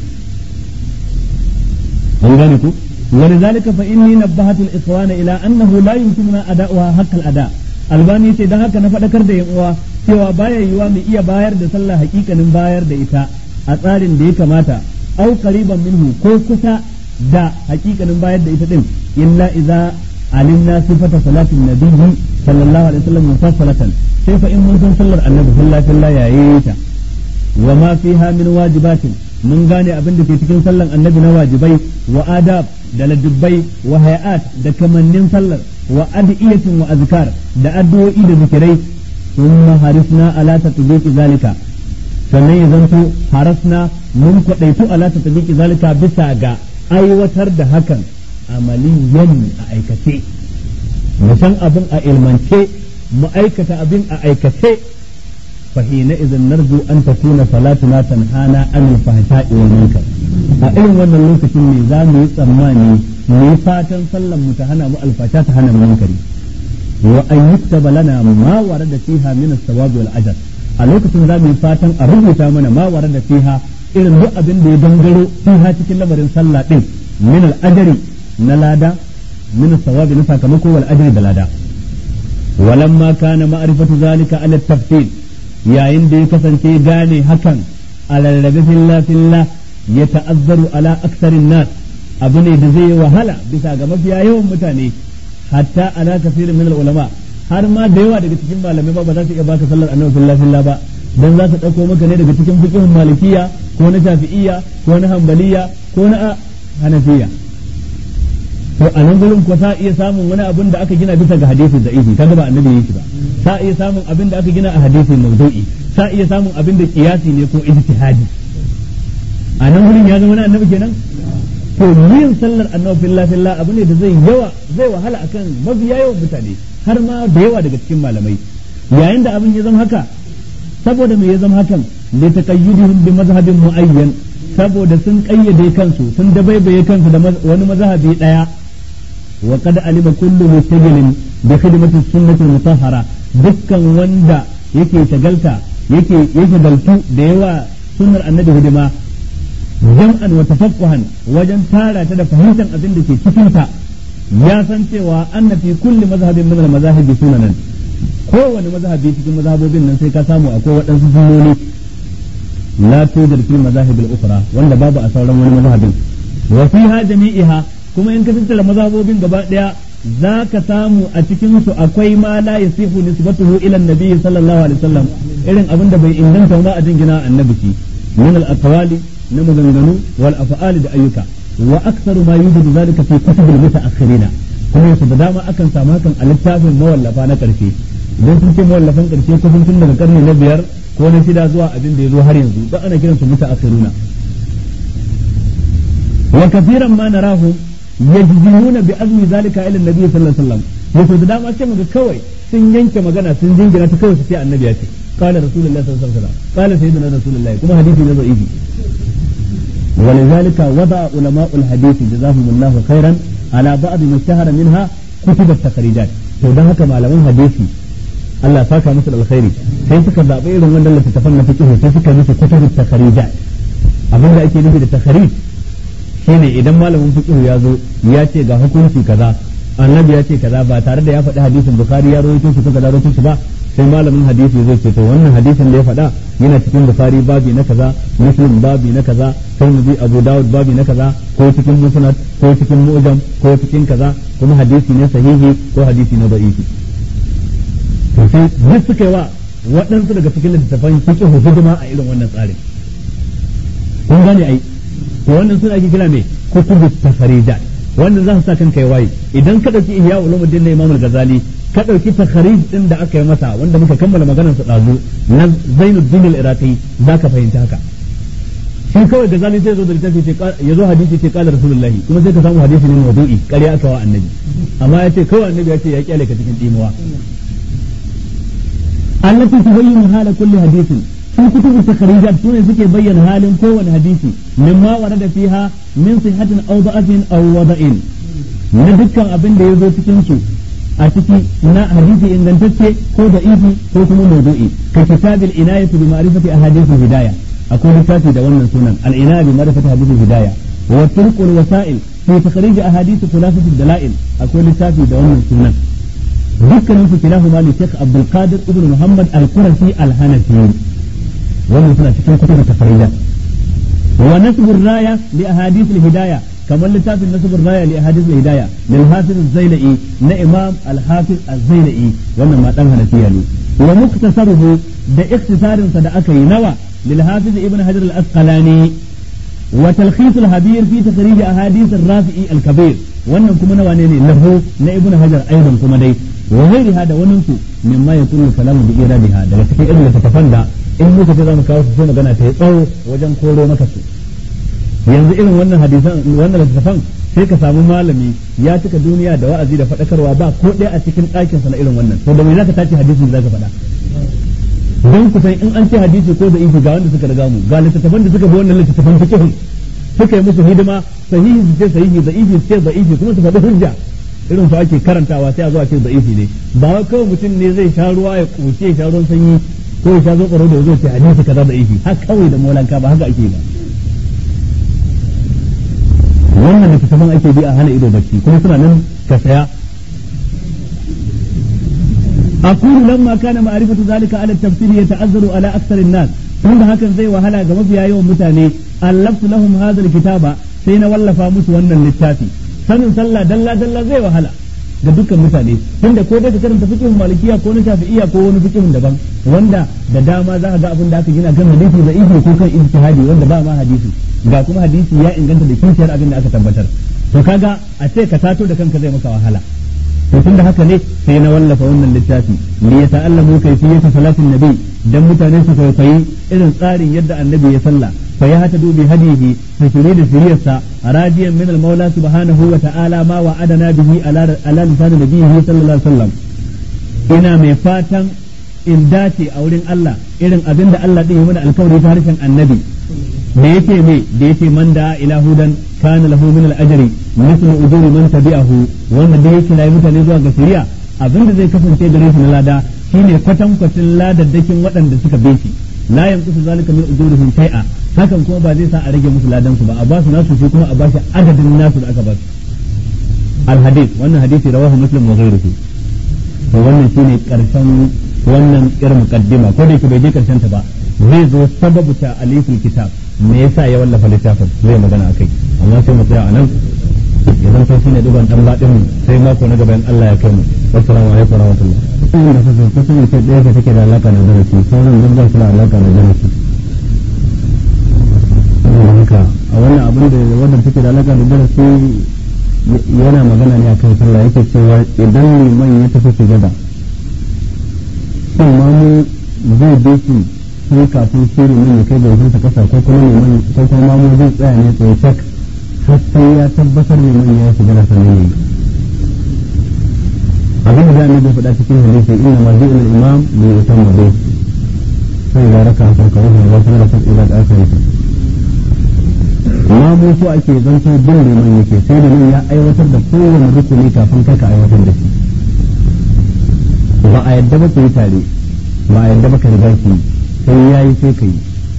an gane ku ولذلك فإني نبهت الإخوان إلى أنه لا يمكننا أداؤها حق الأداء albani ce don haka na faɗakar da uwa cewa baya yiwa mu iya bayar da sallah hakikanin bayar da ita a tsarin da ya kamata au qariban minhu ko kusa da hakikanin bayar da ita din illa idza alimna sifata salatin nabiyyi sallallahu alaihi wasallam mufassalatan sai fa in mun san sallar annabi sallallahu alaihi wasallam yayi ta wa ma fiha min wajibatin mun gane abin da ke cikin sallan annabi na wajibai wa adab da ladubbai wa hayat da kamannin sallar wa adiyatin wa azkar da addu'o'i da zikirai thumma harisna ala tatbiqi zalika sannan ya zanto harasna mun kwadaitu ala tatbiqi zalika bisa ga aiwatar da hakan amaliyan a aikace mu san abin a ilmance mu aikata abin a aikace فحينئذ نرجو أن تكون صلاتنا تنهانا عن الفحشاء والمنكر أئن وانا اللوكة النظام يسماني نفاتا صلى متهنا والفحشاء تهنا المنكر وأن يكتب لنا ما ورد فيها من الثواب والأجر a lokacin za mu yi fatan a rubuta mana ma warar da fiha irin duk abin da ya dangaro fiha cikin lamarin sallah din min al-ajri na lada min sawabi na sakamako wal ajri da lada walamma kana ma'rifatu zalika ala tafsil yayin da ya kasance gane hakan a rarrabe filla filla ya ta'azzaru ala aksarin nas abu ne da zai yi wahala bisa ga mafiya yawan mutane hatta ala kafirin min ulama har ma da yawa daga cikin malamai ba ba za su iya baka sallar annabi filla filla ba dan za su dauko maka ne daga cikin fiqhun malikiya ko na shafi'iyya ko na hanbaliya ko na hanafiya to a nan gurin ko sa iya samun wani abin da aka gina bisa ga hadisi da ihi kaga ba annabi yake ba sa iya samun abin da aka gina a hadisi mawdu'i sa iya samun abin da kiyasi ne ko ijtihadi a nan gurin ya zama na annabi kenan to yin sallar annabi fillah fillah abu ne da zai yawa zai wahala akan mabiya yawan mutane har ma da yawa daga cikin malamai yayin da abin ya zama haka saboda me ya zama hakan li taqayyudihim bi mazhabin muayyan saboda sun kayyade kansu sun dabaibaye kansu da wani mazhabi daya wa qad alima kullu mustajilin bi khidmati sunnati mutahhara dukkan wanda yake shagalta yake yake galtu da yawa sunnar annabi hidima jam'an wa tafaqquhan wajen tara ta da fahimtar abin da ke cikin ta ya san cewa anna fi kulli mazhabin min al-mazahib sunanan kowane mazhabi cikin mazhabobin nan sai ka samu akwai waɗansu sunnoni la tudar fil mazahib al-ukhra wanda babu a sauran wani mazhabin wa fiha jami'iha kuma in ka tattara mazhabobin gaba daya za ka samu a cikin su akwai ma la yasihu nisbatuhu ila an-nabi sallallahu alaihi wasallam irin abin da bai inganta ba a jingina annabi shi min al-aqwali na maganganu wal af'ali da ayyuka wa aktsaru ma yujidu zalika fi kutub al-mutaakhirina kuma yasu da dama akan samu hakan a littafin mawallafa na karshe idan sun ce mawallafan karshe kusan tun daga karni na biyar ko na shida zuwa abin da ya zo har yanzu don ana kiransu mutaakhiruna wa kafiran ma narahu yajzimuna bi azmi zalika ila annabi sallallahu alaihi wasallam yaso da dama ce muga kawai sun yanke magana sun jingina ta kawai su ce annabi ya ce qala rasulullahi sallallahu alaihi wasallam qala sayyidina rasulullahi kuma hadisi ne da'ifi ولذلك وضع علماء الحديث جزاهم الله خيرا على بعض ما اشتهر منها كتب التخريجات to dan haka malaman hadisi Allah saka musu alkhairi sai suka zaɓi irin wannan littattafan na fiqh sai suka musu kutubut takharijat abin da ake nufi da takharij shine idan malamin fiqh ya zo ya ce ga hukunci kaza annabi ya ce kaza ba tare da ya faɗi hadisin bukhari ya rawaito shi ko kaza rawaito shi ba sai malamin hadisi zai ce to wannan hadisin da ya faɗa yana cikin bukhari babi na kaza muslim babi na kaza tirmidhi abu dawud babi na kaza ko cikin musnad ko cikin mu'jam ko cikin kaza kuma hadisi ne sahihi ko hadisi ne da'ifi to sai duk suka yi wa waɗansu daga cikin littattafan fiqh hidima a irin wannan tsarin kun gane ai to wannan suna ake kira me kutubu tafarijat wannan za su sa kanka ya waye idan ka dauki ihya ulumuddin na imam al-ghazali ka dauki takharij din da aka yi masa wanda muka kammala maganar sa dazu na zainuddin al-iraqi zaka fahimta haka shi kawai ghazali sai zo da littafi ce ya zo hadisi ce kala rasulullahi kuma sai ka samu hadisi ne mawdu'i ƙarya aka wa annabi amma ya ce kawai annabi ya ce ya kyale ka cikin dimuwa allati tubayyinu hala kulli hadithin في كتب التخريجات سنة سكي بين حال كون حديثي مما ورد فيها من صحة أو ضعف أو وضع ندكا أبن دي يزو تكنسو أتكي نا حديثي إن دنتكي كو ضعيفي كو كمو موضوعي ككتاب العناية بمعرفة أحاديث الهداية أقول كاتي دوانا سنن العناية بمعرفة أحاديث الهداية والطرق والوسائل في تخريج أحاديث خلاصة الدلائل أقول كاتي دوانا سنن dukkanin su kilahuma li Sheikh Abdul Qadir ibn Muhammad Al-Qurashi Al-Hanafi wannan suna cikin kutubun tafariyya wa nasbur raya li ahadith al-hidaya kamar littafin nasbur raya li ahadith al-hidaya lil hafiz az-zailai na imam al-hafiz az-zailai wannan ma dan hanafiya ne wa muktasaruhu da ikhtisarin sa da aka yi nawa lil hafiz ibn hajar al-asqalani wa talkhis al-habir fi takhrij ahadith ar-rafi'i al-kabir wannan kuma nawa ne ne lahu na ibn hajar aidan kuma dai wa ghairiha da wannan su mimma yakunu kalamu bi iradiha daga cikin irin littattafan da in muka ce za mu kawo su sai magana ta yi tsawo wajen koro maka su yanzu irin wannan hadisan wannan littattafan sai ka samu malami ya cika duniya da wa'azi da faɗakarwa ba ko ɗaya a cikin ɗakinsa na irin wannan to da me zaka tace hadisin da zaka faɗa don ku san in an ce hadisi ko da ifi ga wanda suka riga mu ga littattafan da suka bi wannan littattafan fiqh suka yi musu hidima sahihi su ce sahihi da ifi su ce da ifi kuma su faɗi hujja irin su ake karantawa sai a zo a ce da ifi ne ba wai kawai mutum ne zai sha ruwa ya kuce ya sha ruwan sanyi ko ya sha zo tsaro da zo ce hadisi kaza da ifi har kawai da molanka ba haka ake ba wannan littattafan ake bi a hana ido bacci kuma suna nan ka saya أقول لما كان معرفة ذلك على التفسير يتعذر على أكثر الناس tunda hakan zai wahala ga mafiya yawan mutane allaftu lahum hadha alkitaba sai na wallafa musu wannan littafi sanin sallah dalla dalla zai wahala ga dukkan mutane tunda ko dai ka karanta fiqhin malikiya ko na shafi'iyya ko wani fiqhin daban wanda da dama za ka ga abin da aka gina kan hadisi da ihi ko kan ijtihadi wanda ba ma hadisi ga kuma hadisi ya inganta da kishiyar abin da aka tabbatar to kaga a ce ka tato da kanka zai maka wahala to tunda haka ne sai na wallafa wannan littafi li yata'allamu kayfiyata salatin nabi dan mutane su kwaikwayi irin tsarin yadda annabi ya salla fa ya hata dubi hadihi fa shiri da shiriyarsa rajiyan min al-maula subhanahu wa ta'ala ma wa'adana bihi ala ala lisan nabiyhi sallallahu alaihi wasallam ina mai fatan in dace a wurin Allah irin abin da Allah din ya mana alkawari ta harshen annabi da yake me da yake man da ila hudan kana lahu min al-ajri mithlu ujuri man tabi'ahu wanda da yake rayu mutane zuwa ga shari'a abin da zai kasance gare shi na lada shine kwatan kwatin ladaddakin waɗanda suka bi shi la yanqusu zalika min ujurihim shay'a hakan kuma ba zai sa a rage musu ladan su ba a ba su nasu shi kuma a ba shi adadin nasu da aka ba su al-hadith wannan hadisi rawahu muslim wa ghayruhu to wannan shine karshen wannan irin muqaddima ko da yake bai je karshen ta ba zai zo sababu ta alifin kitab me yasa ya wallafa littafin zai magana akai amma sai mu tsaya anan ya zanto shine duban dan badin sai mako na gaban Allah ya kai mu assalamu alaikum wa rahmatullah wannan da kasa kusan ce ɗaya ka take da alaka da darasi sauran duk ba su da alaka da darasi saboda haka a wannan abin da wannan take da alaka da darasi yana magana ne akan sallah yake cewa idan liman ya tafi sujada shin ma mu zai bi shi sai kafin shi liman ya kai gaurinsa kasa ko kuma liman ko kuma ma mu zai tsaya ne tsaye cak har sai ya tabbatar liman ya yi sujada sannan ya yi abin da zamu bai faɗa cikin hadisi inna ma zai ila imam bi yutamma bi sai ya raka fa ka ruhu wa sallallahu alaihi wa sallam amma mu so ake zanto bin liman yake sai da nan ya aiwatar da kowane rukuni kafin kai ka aiwatar da shi ba a yadda ba ku yi tare ba a yadda ba ka riga ki sai ya yi sai ka yi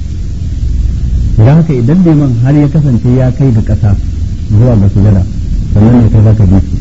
da haka idan liman har ya kasance ya kai ga ƙasa zuwa ga sujada sannan ne kai za ka bi shi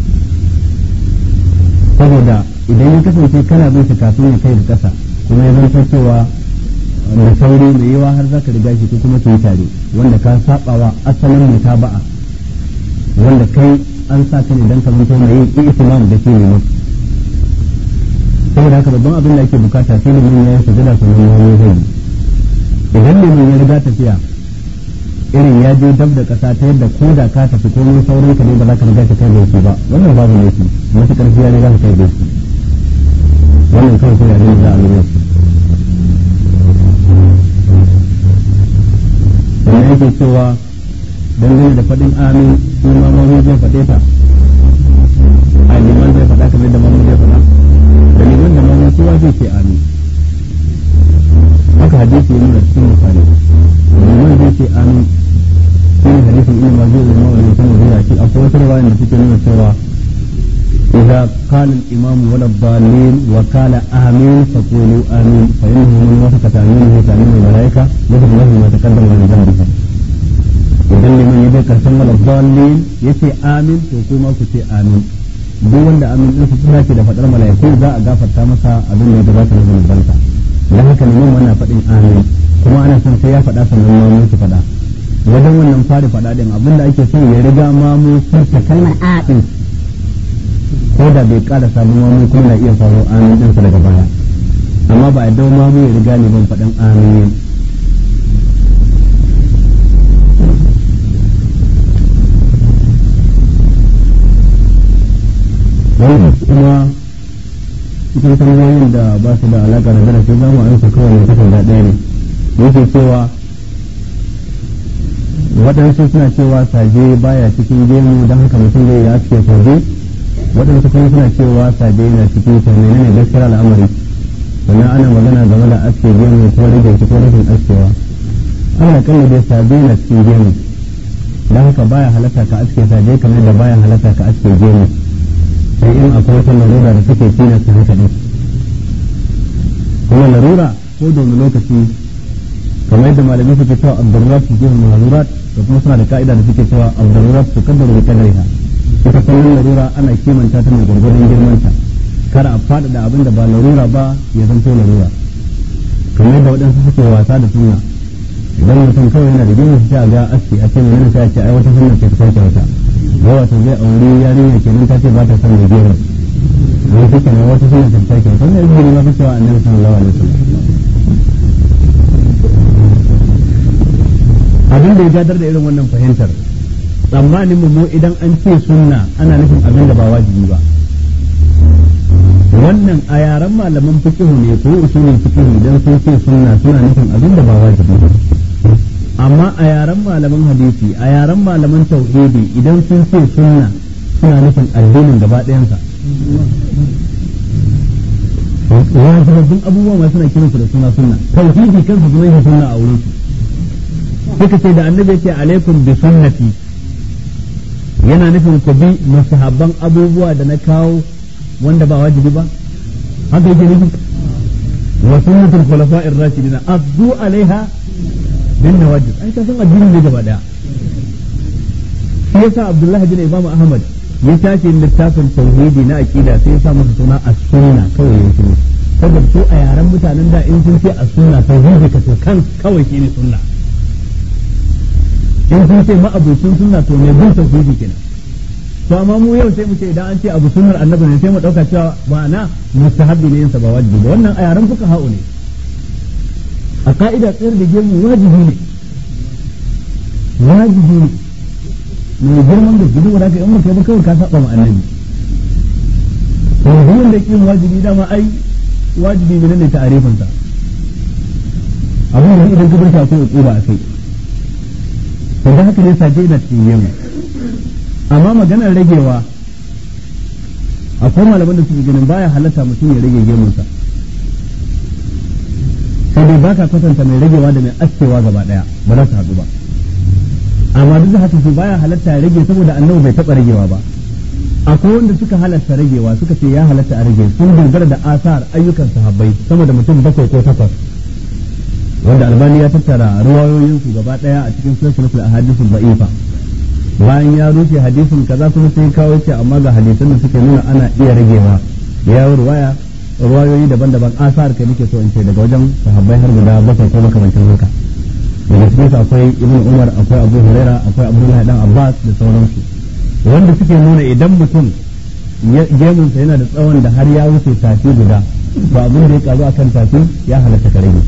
saboda idan ya kasance kana bin shi kafin ya kai da kasa kuma ya zanto cewa da sauri mai yawa har zaka riga shi ko kuma yi tare wanda ka sabawa asalin mutaba'a wanda kai an sa ka ne dan ka zanto mai yin ihtimam da ke ne saboda haka babban abin da ake bukata sai limin ya yi sujada sannan ya zai idan limin ya riga tafiya irin ya je dab da kasa ta yadda ko da ka tafi komai saurin ka ne ba za ka riga ka kai gaishe ba wannan babu laifi masu karfi ya riga ka kai gaishe wannan kawai sai abin da za a lura shi wannan yake cewa dangane da faɗin amin shi ma mamu zai faɗe ta a liman zai faɗa kamar da mamu zai faɗa da liman da mamu kowa zai ce amin haka hadisi ya nuna cikin bukari liman zai ce amin shi ne hadisin ina ma zai zama wani mutum da zai ce akwai wata riwaya da take nuna cewa إذا قال الإمام ولا الضالين وقال آمين فقولوا آمين فإنه من وافق تأمينه تأمين الملائكة يغفر له ما تقدم من ذنبه idan liman ya bai karshen wala dalil yace amin to kuma ku ce amin duk wanda amin din su tsaya da fadar malaiku za a gafarta masa abin da ya gabata na zunubansa dan haka liman wannan fadin amin kuma ana son sai ya fada sannan ma mu su fada wajen wannan fari fada din abin da ake so ya riga ma mu furta kalmar a din ko da bai kara sabon mamu kuma na iya faru amin ɗinsa daga baya amma ba a dau mamu ya riga ne ban faɗin amin wannan kuma cikin tambayoyin da ba su da alaƙa da darasi za mu amsa kawai ne takarda ɗaya ne yake cewa waɗansu suna cewa saje baya cikin gemu don haka mutum zai yi aske saje waɗansu kuma suna cewa saje yana cikin ta menene gaskiyar al'amari sannan ana magana game da aske gemu ko rage shi ko rashin askewa ana kalla dai saje yana cikin gemu don haka baya halatta ka aske saje kamar da baya halatta ka aske gemu sai in akwai wata larura da take tilasta haka ɗin kuma larura ko da wani lokaci kamar yadda malamai suke cewa abdururat su jihar mahazurat da kuma suna da ka'ida da suke cewa abdururat su kaddara da kadariha ita kullum larura ana kimanta ta mai gwargwadon girmanta kar a faɗaɗa abin da ba larura ba ya zanto larura kamar yadda waɗansu suke wasa da sunna idan mutum kawai yana da girma sai a ga aski a ce mai yana sai a ce ai wata sunna ce ta sauke wata ga wata zai aure yarinya kenan ta ce ba ta son mai girma wani shi kenan wata sunna ta sauke wata wannan izini ma fi cewa annabi sallallahu alaihi wasallam abin da ya gadar da irin wannan fahimtar tsammanin mu idan an ce sunna ana nufin abin da ba wajibi ba wannan a yaren malaman fiqhu ne ko usulul fiqhu idan sun ce sunna suna nufin abin da ba wajibi ba amma a yaren malaman hadisi a yaren malaman tauhidi idan sun ce sunna suna nufin addinin gaba ɗayansa wajibabbin abubuwa ma suna kiransu da suna sunna tauhidi kansa sunan sunna a wurin su suka ce da annabi ya ce alaikum bi sunnati yana nufin ku bi musahabban abubuwa da na kawo wanda ba wajibi ba haka yake nufi wa sunnatul khulafa'ir rashidina abdu alaiha bin nawajib ai ka san addini ne gaba daya shi yasa abdullahi bin imam ahmad ya tashi littafin tauhidi na aqida sai ya sa masa suna as-sunna kawai ya shiru saboda su a yaren mutanen da in sun ce as-sunna tauhidi ka to kan kawai shine sunna in sun ce ma'abucin sunna to mai bin tauhidi kenan to amma mu yau sai mu ce idan an ce abu sunnar annabi ne sai mu dauka cewa ma'ana mustahabbi ne yinsa ba wajibi ba wannan a yaren fuka ha'u ne a ka'ida tsayar da gemu wajibi ne wajibi ne mai girman da gudu wadaka in muka yi kawai ka saba ma annabi to duk da kin wajibi dama ai wajibi ne ne ta'arifin sa abin da idan ka bar shi akwai uquba a kai to da haka ne saje da cikin yemu amma maganar ragewa akwai malaman da suke ganin baya halatta mutum ya rage gemunsa sai dai baka kwatanta mai ragewa da mai askewa gaba daya ba za su haɗu ba amma duk da haka su baya halatta ya rage saboda annabi bai taɓa ragewa ba akwai wanda suka halatta ragewa suka ce ya halatta a rage sun dogara da asar ayyukan sahabbai sama da mutum bakwai ko takwas wanda albani ya tattara ruwayoyinsu gaba daya a cikin sulsulatul ahadithul da'ifa bayan ya rushe hadisin kaza kuma sai kawo ce amma ga hadisan da suke nuna ana iya ragewa ya ruwaya ruwayoyi daban-daban asar kai nake so in ce daga wajen sahabbai har guda bakwai ko makamancin haka daga cikin su akwai ibn umar akwai abu huraira akwai abdullahi dan abbas da sauransu wanda suke nuna idan mutum gemunsa yana da tsawon da har ya wuce tafi guda ba abin da ya karu akan tafi ya halatta ka rage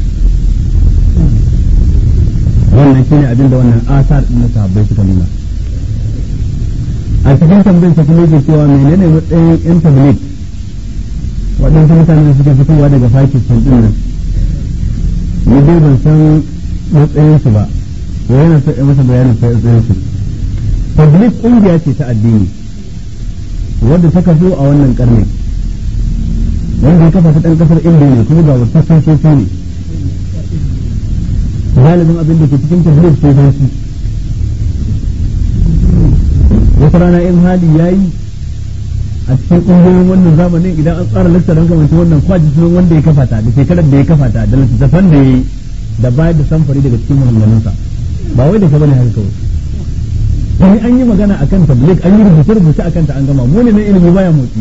wannan shine abin da wannan asar din na sahabbai suka nuna a cikin tambayar sa kuma yake cewa menene matsayin yan tabligh waɗansu mutane da suke fitowa daga Pakistan din nan ni dai ban san matsayin su ba ko yana so masa bayanin matsayin su tabligh kungiya ce ta addini wadda ta kaso a wannan karni wanda ya kafa ta ɗan kasar indiya ne kuma ga wasu sosoci ne galibin abin da ke cikin tabligh sosoci wata rana in hali ya yi a cikin ƙungiyoyin wannan zamanin idan an tsara lakta don kamar wannan kwaji sunan wanda ya kafa ta da shekarar da ya kafa ta da littattafan da ya yi da bayar da samfari daga cikin muhammadinsa ba wai da ka bane haka kawai wani an yi magana akan tabligh an yi rubuce rubuce akan ta an gama mu ne na ilimi baya motsi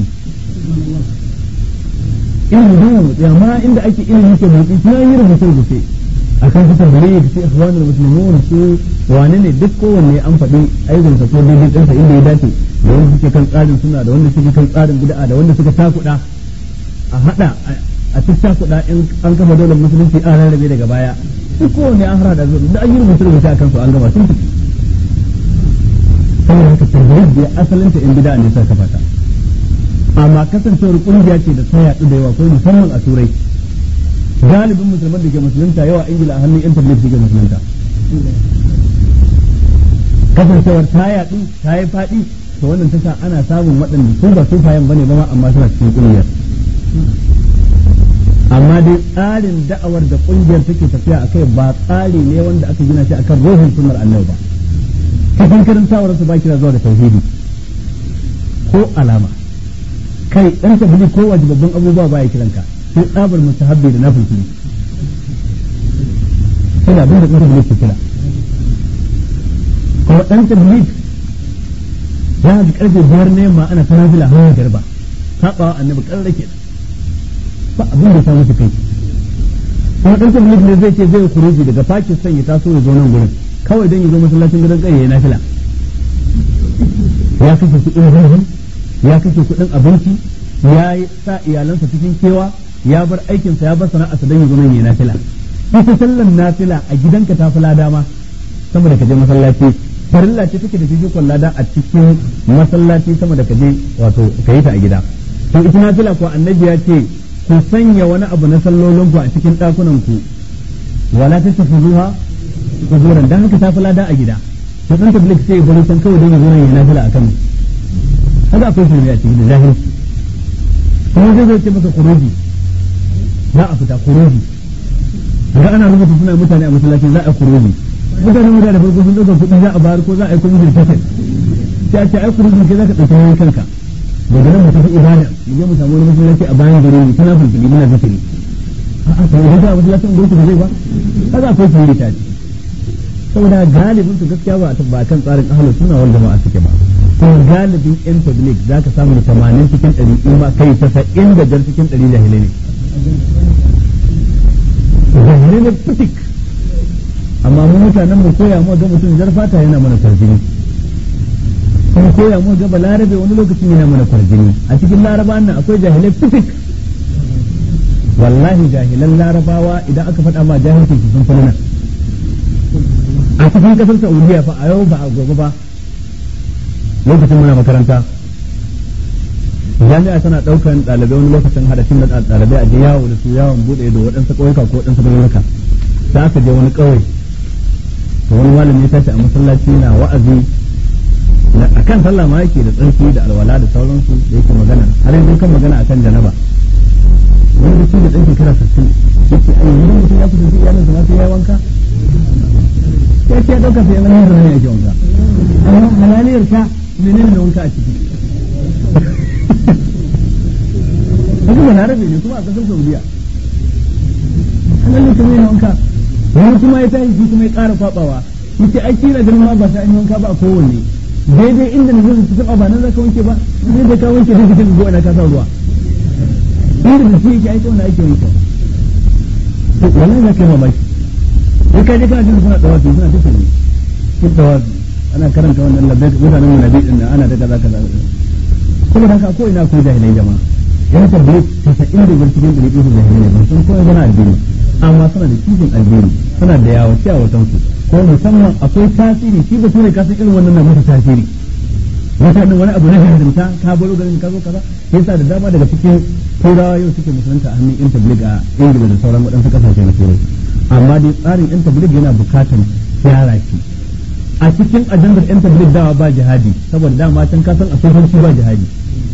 ilimi baya motsi amma inda ake ilimi ke motsi kuma an yi rubuce rubuce akan su tabligh su ikhwanul muslimun su wane ne duk kowanne an faɗi aikinsa ko daidai ɗinsa inda ya dace da wanda suke kan tsarin suna da wanda suke kan tsarin bid'a da wanda suka takuɗa a haɗa a cikin takuɗa in an kafa daular musulunci an rarrabe daga baya duk kowanne an harada zuwa da an yi rubuce rubuce akan su an gama sun tafi saboda haka tabligh da asalinta in bid'a ne suka kafa ta amma kasancewar kungiya ce da ta yaɗu da yawa ko musamman a turai galibin musulman da ke musulunta yawa ingila a hannun yan tabligh suke musulunta kasancewar ta yaɗu ta yi faɗi to wannan ta sa ana samun waɗanda su ba su fayan bane ba ma amma suna cikin ƙungiyar amma dai tsarin da'awar da ƙungiyar take tafiya a kai ba tsari ne wanda aka gina shi akan ruhin sunnar annabi ba cikin karantawar su ba kira zuwa da tauhidi ko alama kai dan tabbili ko wajibabban abubuwa ba ya kiranka sai tsabar mustahabbi da nafilfili suna abin da ɗan ke kira kuma ɗan tablik ya ji karfe biyar ne ma ana ta nafila hawa garba saɓawa annabi ƙarar ke ba abin da samu su kai kuma ɗan tablik ne zai ce zai kuruji daga Pakistan ya taso ya zo nan gurin kawai don ya zo masallacin gidan ƙarya ya nafila ya kashe kuɗin ruhun ya kashe kuɗin abinci ya sa iyalansa cikin kewa ya bar aikinsa ya bar sana'arsa don ya zo nan ya nafila ita sallan nafila a gidanka ta fi lada ma sama da ka je masallaci farilla ce take da fifikon lada a cikin masallaci sama da ka je wato ka yi ta a gida to ita nafila ko annabi ya ce ku sanya wani abu na sallolin ku a cikin ɗakunan ku wala ta tafi zuwa kuzuran dan haka ta fi lada a gida to dan tablik sai bari san kawai don ya zo ya nafila a kan haka akwai shirme a cikin zahiri kuma zai zai ce maka kuruji za a fita kuruji ga ana rubuta suna mutane a masallaci za a kuruji mutane mutane da farko sun ɗauka kuɗi za a bayar ko za a yi kuma da kasar sai a ce ai kuruji ke za ka ɗauki nauyin kanka daga nan mu tafi ibada mu je mu samu wani masallaci a bayan gari mu tana fulfuli muna zikiri a'a to idan ka masallacin gurin ba zai ba kaga akwai shiri ta ce saboda galibin su gaskiya ba ba kan tsarin ahlus sunna wal jama'a suke ba to galibin yan tabligh za ka samu tamanin cikin ɗari in ma kai tasa'in da jar cikin ɗari jahilai ne jahilai ne fitik amma mu mutanen mu koya mu ga mutum jar fata yana mana kwarjini sun koya mu ga balarabe wani lokacin yana mana kwarjini a cikin larabawan nan akwai jahilai fitik wallahi jahilan larabawa idan aka faɗa ma jahilci sun fi nan a cikin kasar saudiya fa a yau ba a gobe ba lokacin muna makaranta jami'a tana ɗaukan ɗalibai wani lokacin hadashin da ɗalibai a je yawo da su yawon buɗe da waɗansu ƙauyuka ko waɗansu ƙauyuka sai aka je wani ƙauye to wani malami ya tashi a masallaci na wa'azi a kan sallah ma yake da tsarki da alwala da sauransu da yake magana har yanzu kan magana akan janaba wani da shi da ɗan shekara sassin yake ai yanzu mutum ya kusanci iyalinsa ma sai ya wanka sai ce ɗauka sai yana yin zama yake wanka amma halaliyar ka menene da wanka a ciki Wasu balarabe ne kuma a ƙasar Saudiya. Halaliyar ka ne wanka. Wani kuma ya tashi shi kuma ya ƙara kwaɓawa. Yace ai kira ganin ma ba ta an wanka ba a kowanne. Daidai inda na zai su taɓa ba nan za ka wanke ba. Sai da ka wanke da kake go ina ka sa ruwa. Inda da shi yake aika wanda ake wanke. To wallahi za ka yi mamaki. sai ka je kana jin suna dawafi suna tafi ne sun dawafi ana karanta wannan labbai mutanen mu nabi din ana da kaza kaza kuma haka ko ina ko jahilai jama'a yan tabbai tasa'in da bar cikin dari su jahilai ne sun koyi gana addini amma suna da kishin addini suna da yawa ciya watan su ko musamman akwai tasiri shi ba tune ka san irin wannan na masa tasiri wata wani abu na hindimta ka baro garin ka zo kaza yasa da dama daga cikin turawa yau suke musulunta a hannun yan tabligh a ingila da sauran waɗansu kasashe na turai amma dai tsarin yan tabligh yana bukatan gyara shi a cikin ajandar yan tabligh dawa ba jihadi saboda dama can ka san a sofanci ba jihadi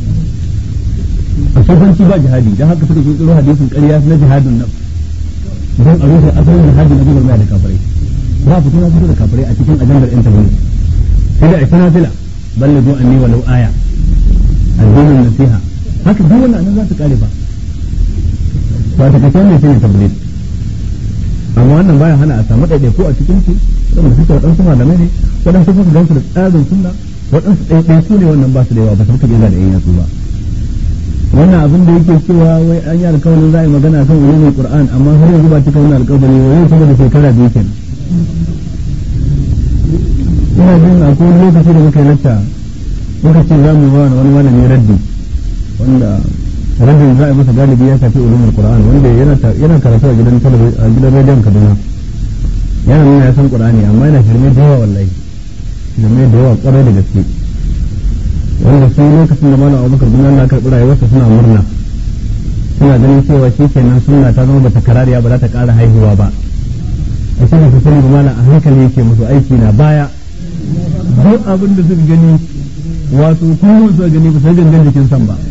a sofanci ba jihadi dan haka suka kirkiro hadisin ƙarya na jihadin nan don a rufe asalin jihadi na gubar da kafirai ba fito na fito da kafirai a cikin ajandar yan tabligh sai da ita nafila ballagu anni walau aya addinin nasiha haka duk wannan nan za su kare ba ba ta kace ne shine tabligh amma wannan baya hana a samu ɗaiɗaiku a cikin su waɗanda suke waɗansu malamai ne waɗansu suka gansu da tsarin sunna waɗansu ɗaiɗaiku ne wannan ba su da yawa ba su suka da yan yatsu ba wannan abin da yake cewa wai an yi alkawarin za a yi magana kan ulumul qur'an amma har yanzu ba cika wannan alkawari wai yau saboda shekara biyu kenan ina jin akwai wani lokaci da muka yi lacca muka ce za mu ba wani malami raddi wanda raddin za a yi masa galibi ya shafi ulumul qur'an wanda yana karatu a gidan a gidan rediyon kaduna yana nuna ya san qur'ani amma yana shirme da yawa wallahi shirme da yawa kwarai da gaske wanda su lokacin da malam abubakar bin Allah karɓi rayuwarsa suna murna suna ganin cewa shi kenan sunna ta zama bata karariya ba za ta ƙara haihuwa ba a cikin su sani malam a hankali yake musu aiki na baya duk abin da suka gani wato kuma suka gani ba sai gangan jikin san ba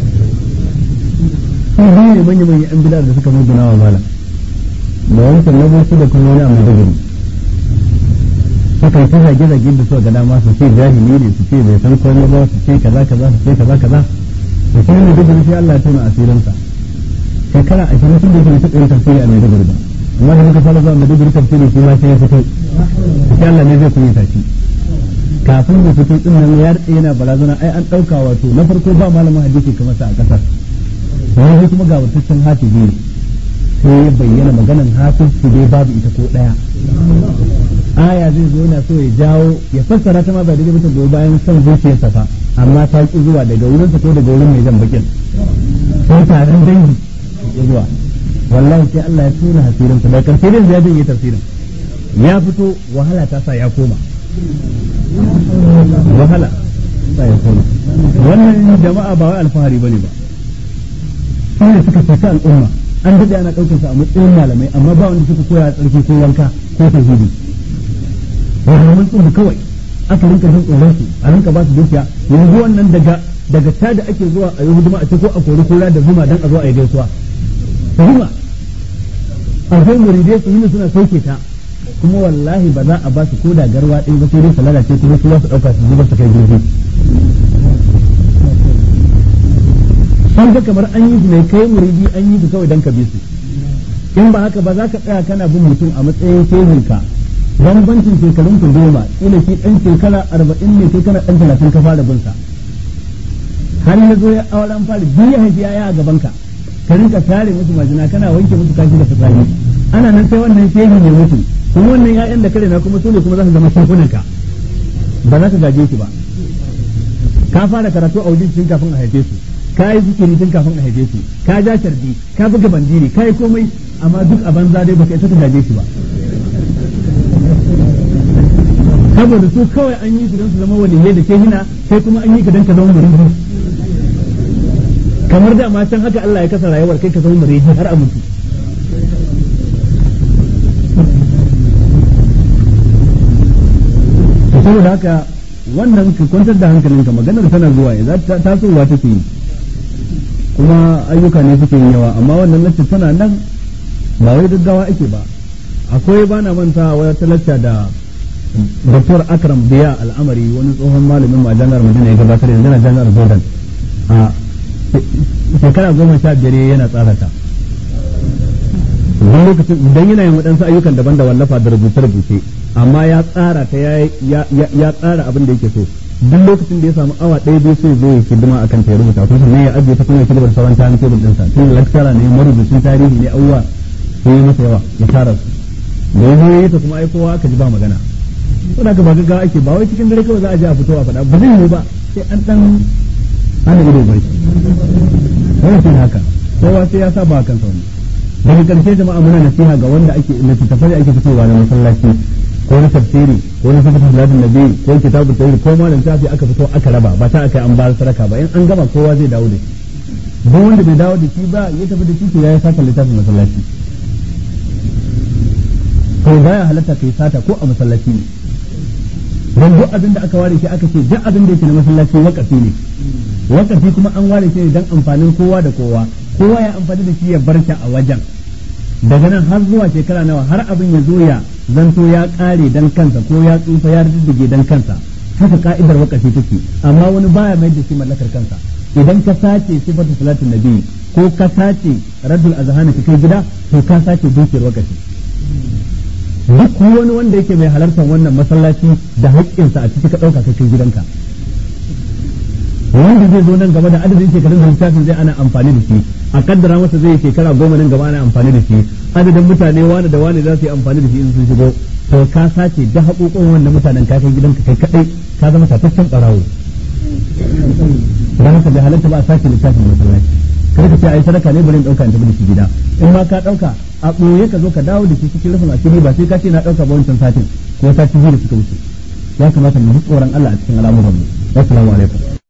sun biyu ne manya manya yan bidar da suka muguna wa malam da wancan na bauchi da kuma wani a maiduguri suka yi ta zage zage da suka ga dama su ce jahili ne su ce bai san komai ba su ce kaza kaza su ce kaza kaza da shi ne duk sai Allah ya tona asirinsa shekara ashirin sun da yake taɓa yin tafsiri a maiduguri ba amma da muka fara zuwa maiduguri tafsiri shi ma sai ya fito sai Allah ne zai kuyi tashi kafin ya fito din nan ya rike yana barazana ai an ɗauka wato na farko ba malamin hadisi kamar sa a ƙasar wani kuma ga wataccen hafizi ne sai ya bayyana maganan hafiz su dai babu ita ko ɗaya aya zai zo yana so ya jawo ya fassara ta ma ba daidai mutum goyi bayan son zuciyarsa fa amma ta ki zuwa daga wurin ko daga wurin mai jan bakin sai taron dangi ya zuwa wallahi sai Allah ya tuna hasirin sa da karshe dai ya janye tafsirin ya fito wahala ta sa ya koma wahala sa ya koma wannan jama'a ba wai alfahari bane ba sai da suka fita al'umma an daɗe ana ɗaukar su a matsayin malamai amma ba wanda suka koya tsarki ko wanka ko tauhidi wahalhamun tsoro kawai aka rinka jin tsoron su a rinka ba su dukiya yanzu wannan daga daga ta da ake zuwa a yi huduma a ce ko a kori kura da zuma dan a zo a yi gaisuwa zuma a zai muridai su yi suna sauke ta kuma wallahi ba za a ba su ko da garwa ɗin ba sai dai su lalace kuma su za su ɗauka su zuba su kai girgi sun ga kamar an yi su ne kai muridi an yi su kawai dan ka bi su in ba haka ba za ka tsaya kana bin mutum a matsayin shehinka bambancin shekarun ku goma ina shi ɗan shekara arba'in ne kai kana ɗan talatin ka fara bin sa har ya zo ya auren fara biyu ya haifi yaya a gaban ka ka rinka tare musu majina kana wanke musu kashi da fitsari ana nan sai wannan shehi ne mutu kuma wannan ya'yan da kare na kuma su ne kuma za su zama shehunan ka ba za ka gaje su ba ka fara karatu a wajen tun kafin a haife su ka yi zikiri tun kafin a haife su ka ja sharbi ka buga bandiri ka yi komai amma duk a banza dai baka isa ka gaje shi ba saboda su kawai an yi su don su zama waliyai da ke hina sai kuma an yi ka don ka zama murid kamar da ma can haka Allah ya kasa rayuwar kai ka zama murid har a mutu to saboda haka wannan ka kwantar da hankalinka maganar tana zuwa ya za tasowa take yi kuma ayyuka ne suke yin yawa amma wannan lacca tana nan ba wai gaggawa ake ba akwai ba na manta wata lacca da Dr. Akram Biya al'amari wani tsohon malamin ma jami'ar Madina ya gabatar yanzu na jami'ar Jordan a shekara goma sha biyar yana tsara ta wani lokacin idan yana yin waɗansu ayyukan daban da wallafa da rubuce-rubuce amma ya tsara ta ya tsara abin da yake so duk lokacin da ya samu awa ɗaya biyu sai zo ya hidima akan ta ya rubuta ko ne ya ajiye ta kuma ya kibar sauran tarin tebul ɗinsa tun lecturer ne marubucin tarihi ne abubuwa sai yi masa yawa ya tara su da ya zo ya yi ta kuma ai kowa aka ji ba magana saboda ka ba gaggawa ake ba wai cikin dare kawai za a je a fito a faɗa ba zai yi ba sai an ɗan ana ido bai wannan shi haka kowa sai ya saba kan sauni daga ƙarshe jama'a muna nasiha ga wanda ake littattafai ake fitowa na masallaci ko na tafsiri ko na sabata salatin nabi ko kitabu tawhid ko malam tafi aka fito aka raba ba ta aka an ba saraka ba in an gama kowa zai dawo da shi duk wanda bai dawo da shi ba ya tafi da shi to ya saka littafin masallaci to baya halatta kai sata ko a masallaci ne don duk abin da aka ware shi aka ce duk abin da yake na masallaci wakafi ne wakafi kuma an ware shi ne don amfanin kowa da kowa kowa ya amfani da shi ya bar shi a wajen daga nan har zuwa shekara nawa har abin ya zo ya zanto ya kare dan kansa ko ya tsufa ya riddige dan kansa haka ka'idar wakafi take amma wani baya mai da shi mallakar kansa idan ka sace sifatu salatin nabi ko ka sace raddul azhani ka kai gida to ka sace dukiyar wakafi duk wani wanda yake mai halartar wannan masallaci da haƙƙinsa a ciki ka ɗauka ka kai gidanka wanda zai zo nan gaba da adadin shekarun da littafin zai ana amfani da shi a kaddara masa zai shekara goma nan gaba ana amfani da shi adadin mutane wani da wani za su yi amfani da shi in sun shigo to ka sace da haƙoƙon wannan mutanen ka kai gidanka kai kaɗai ka zama tataccen ɓarawo don haka bai halatta ba a sace littafin masallaci kar ka ce ai sadaka ne bari in dauka in tafi da shi gida in ma ka dauka a ɓoye ka zo ka dawo da shi cikin rufin asiri ba sai ka ce na dauka ba wancan satin ko sati biyu da suka wuce ya kamata mu ji tsoron Allah a cikin al'amuran mu assalamu alaikum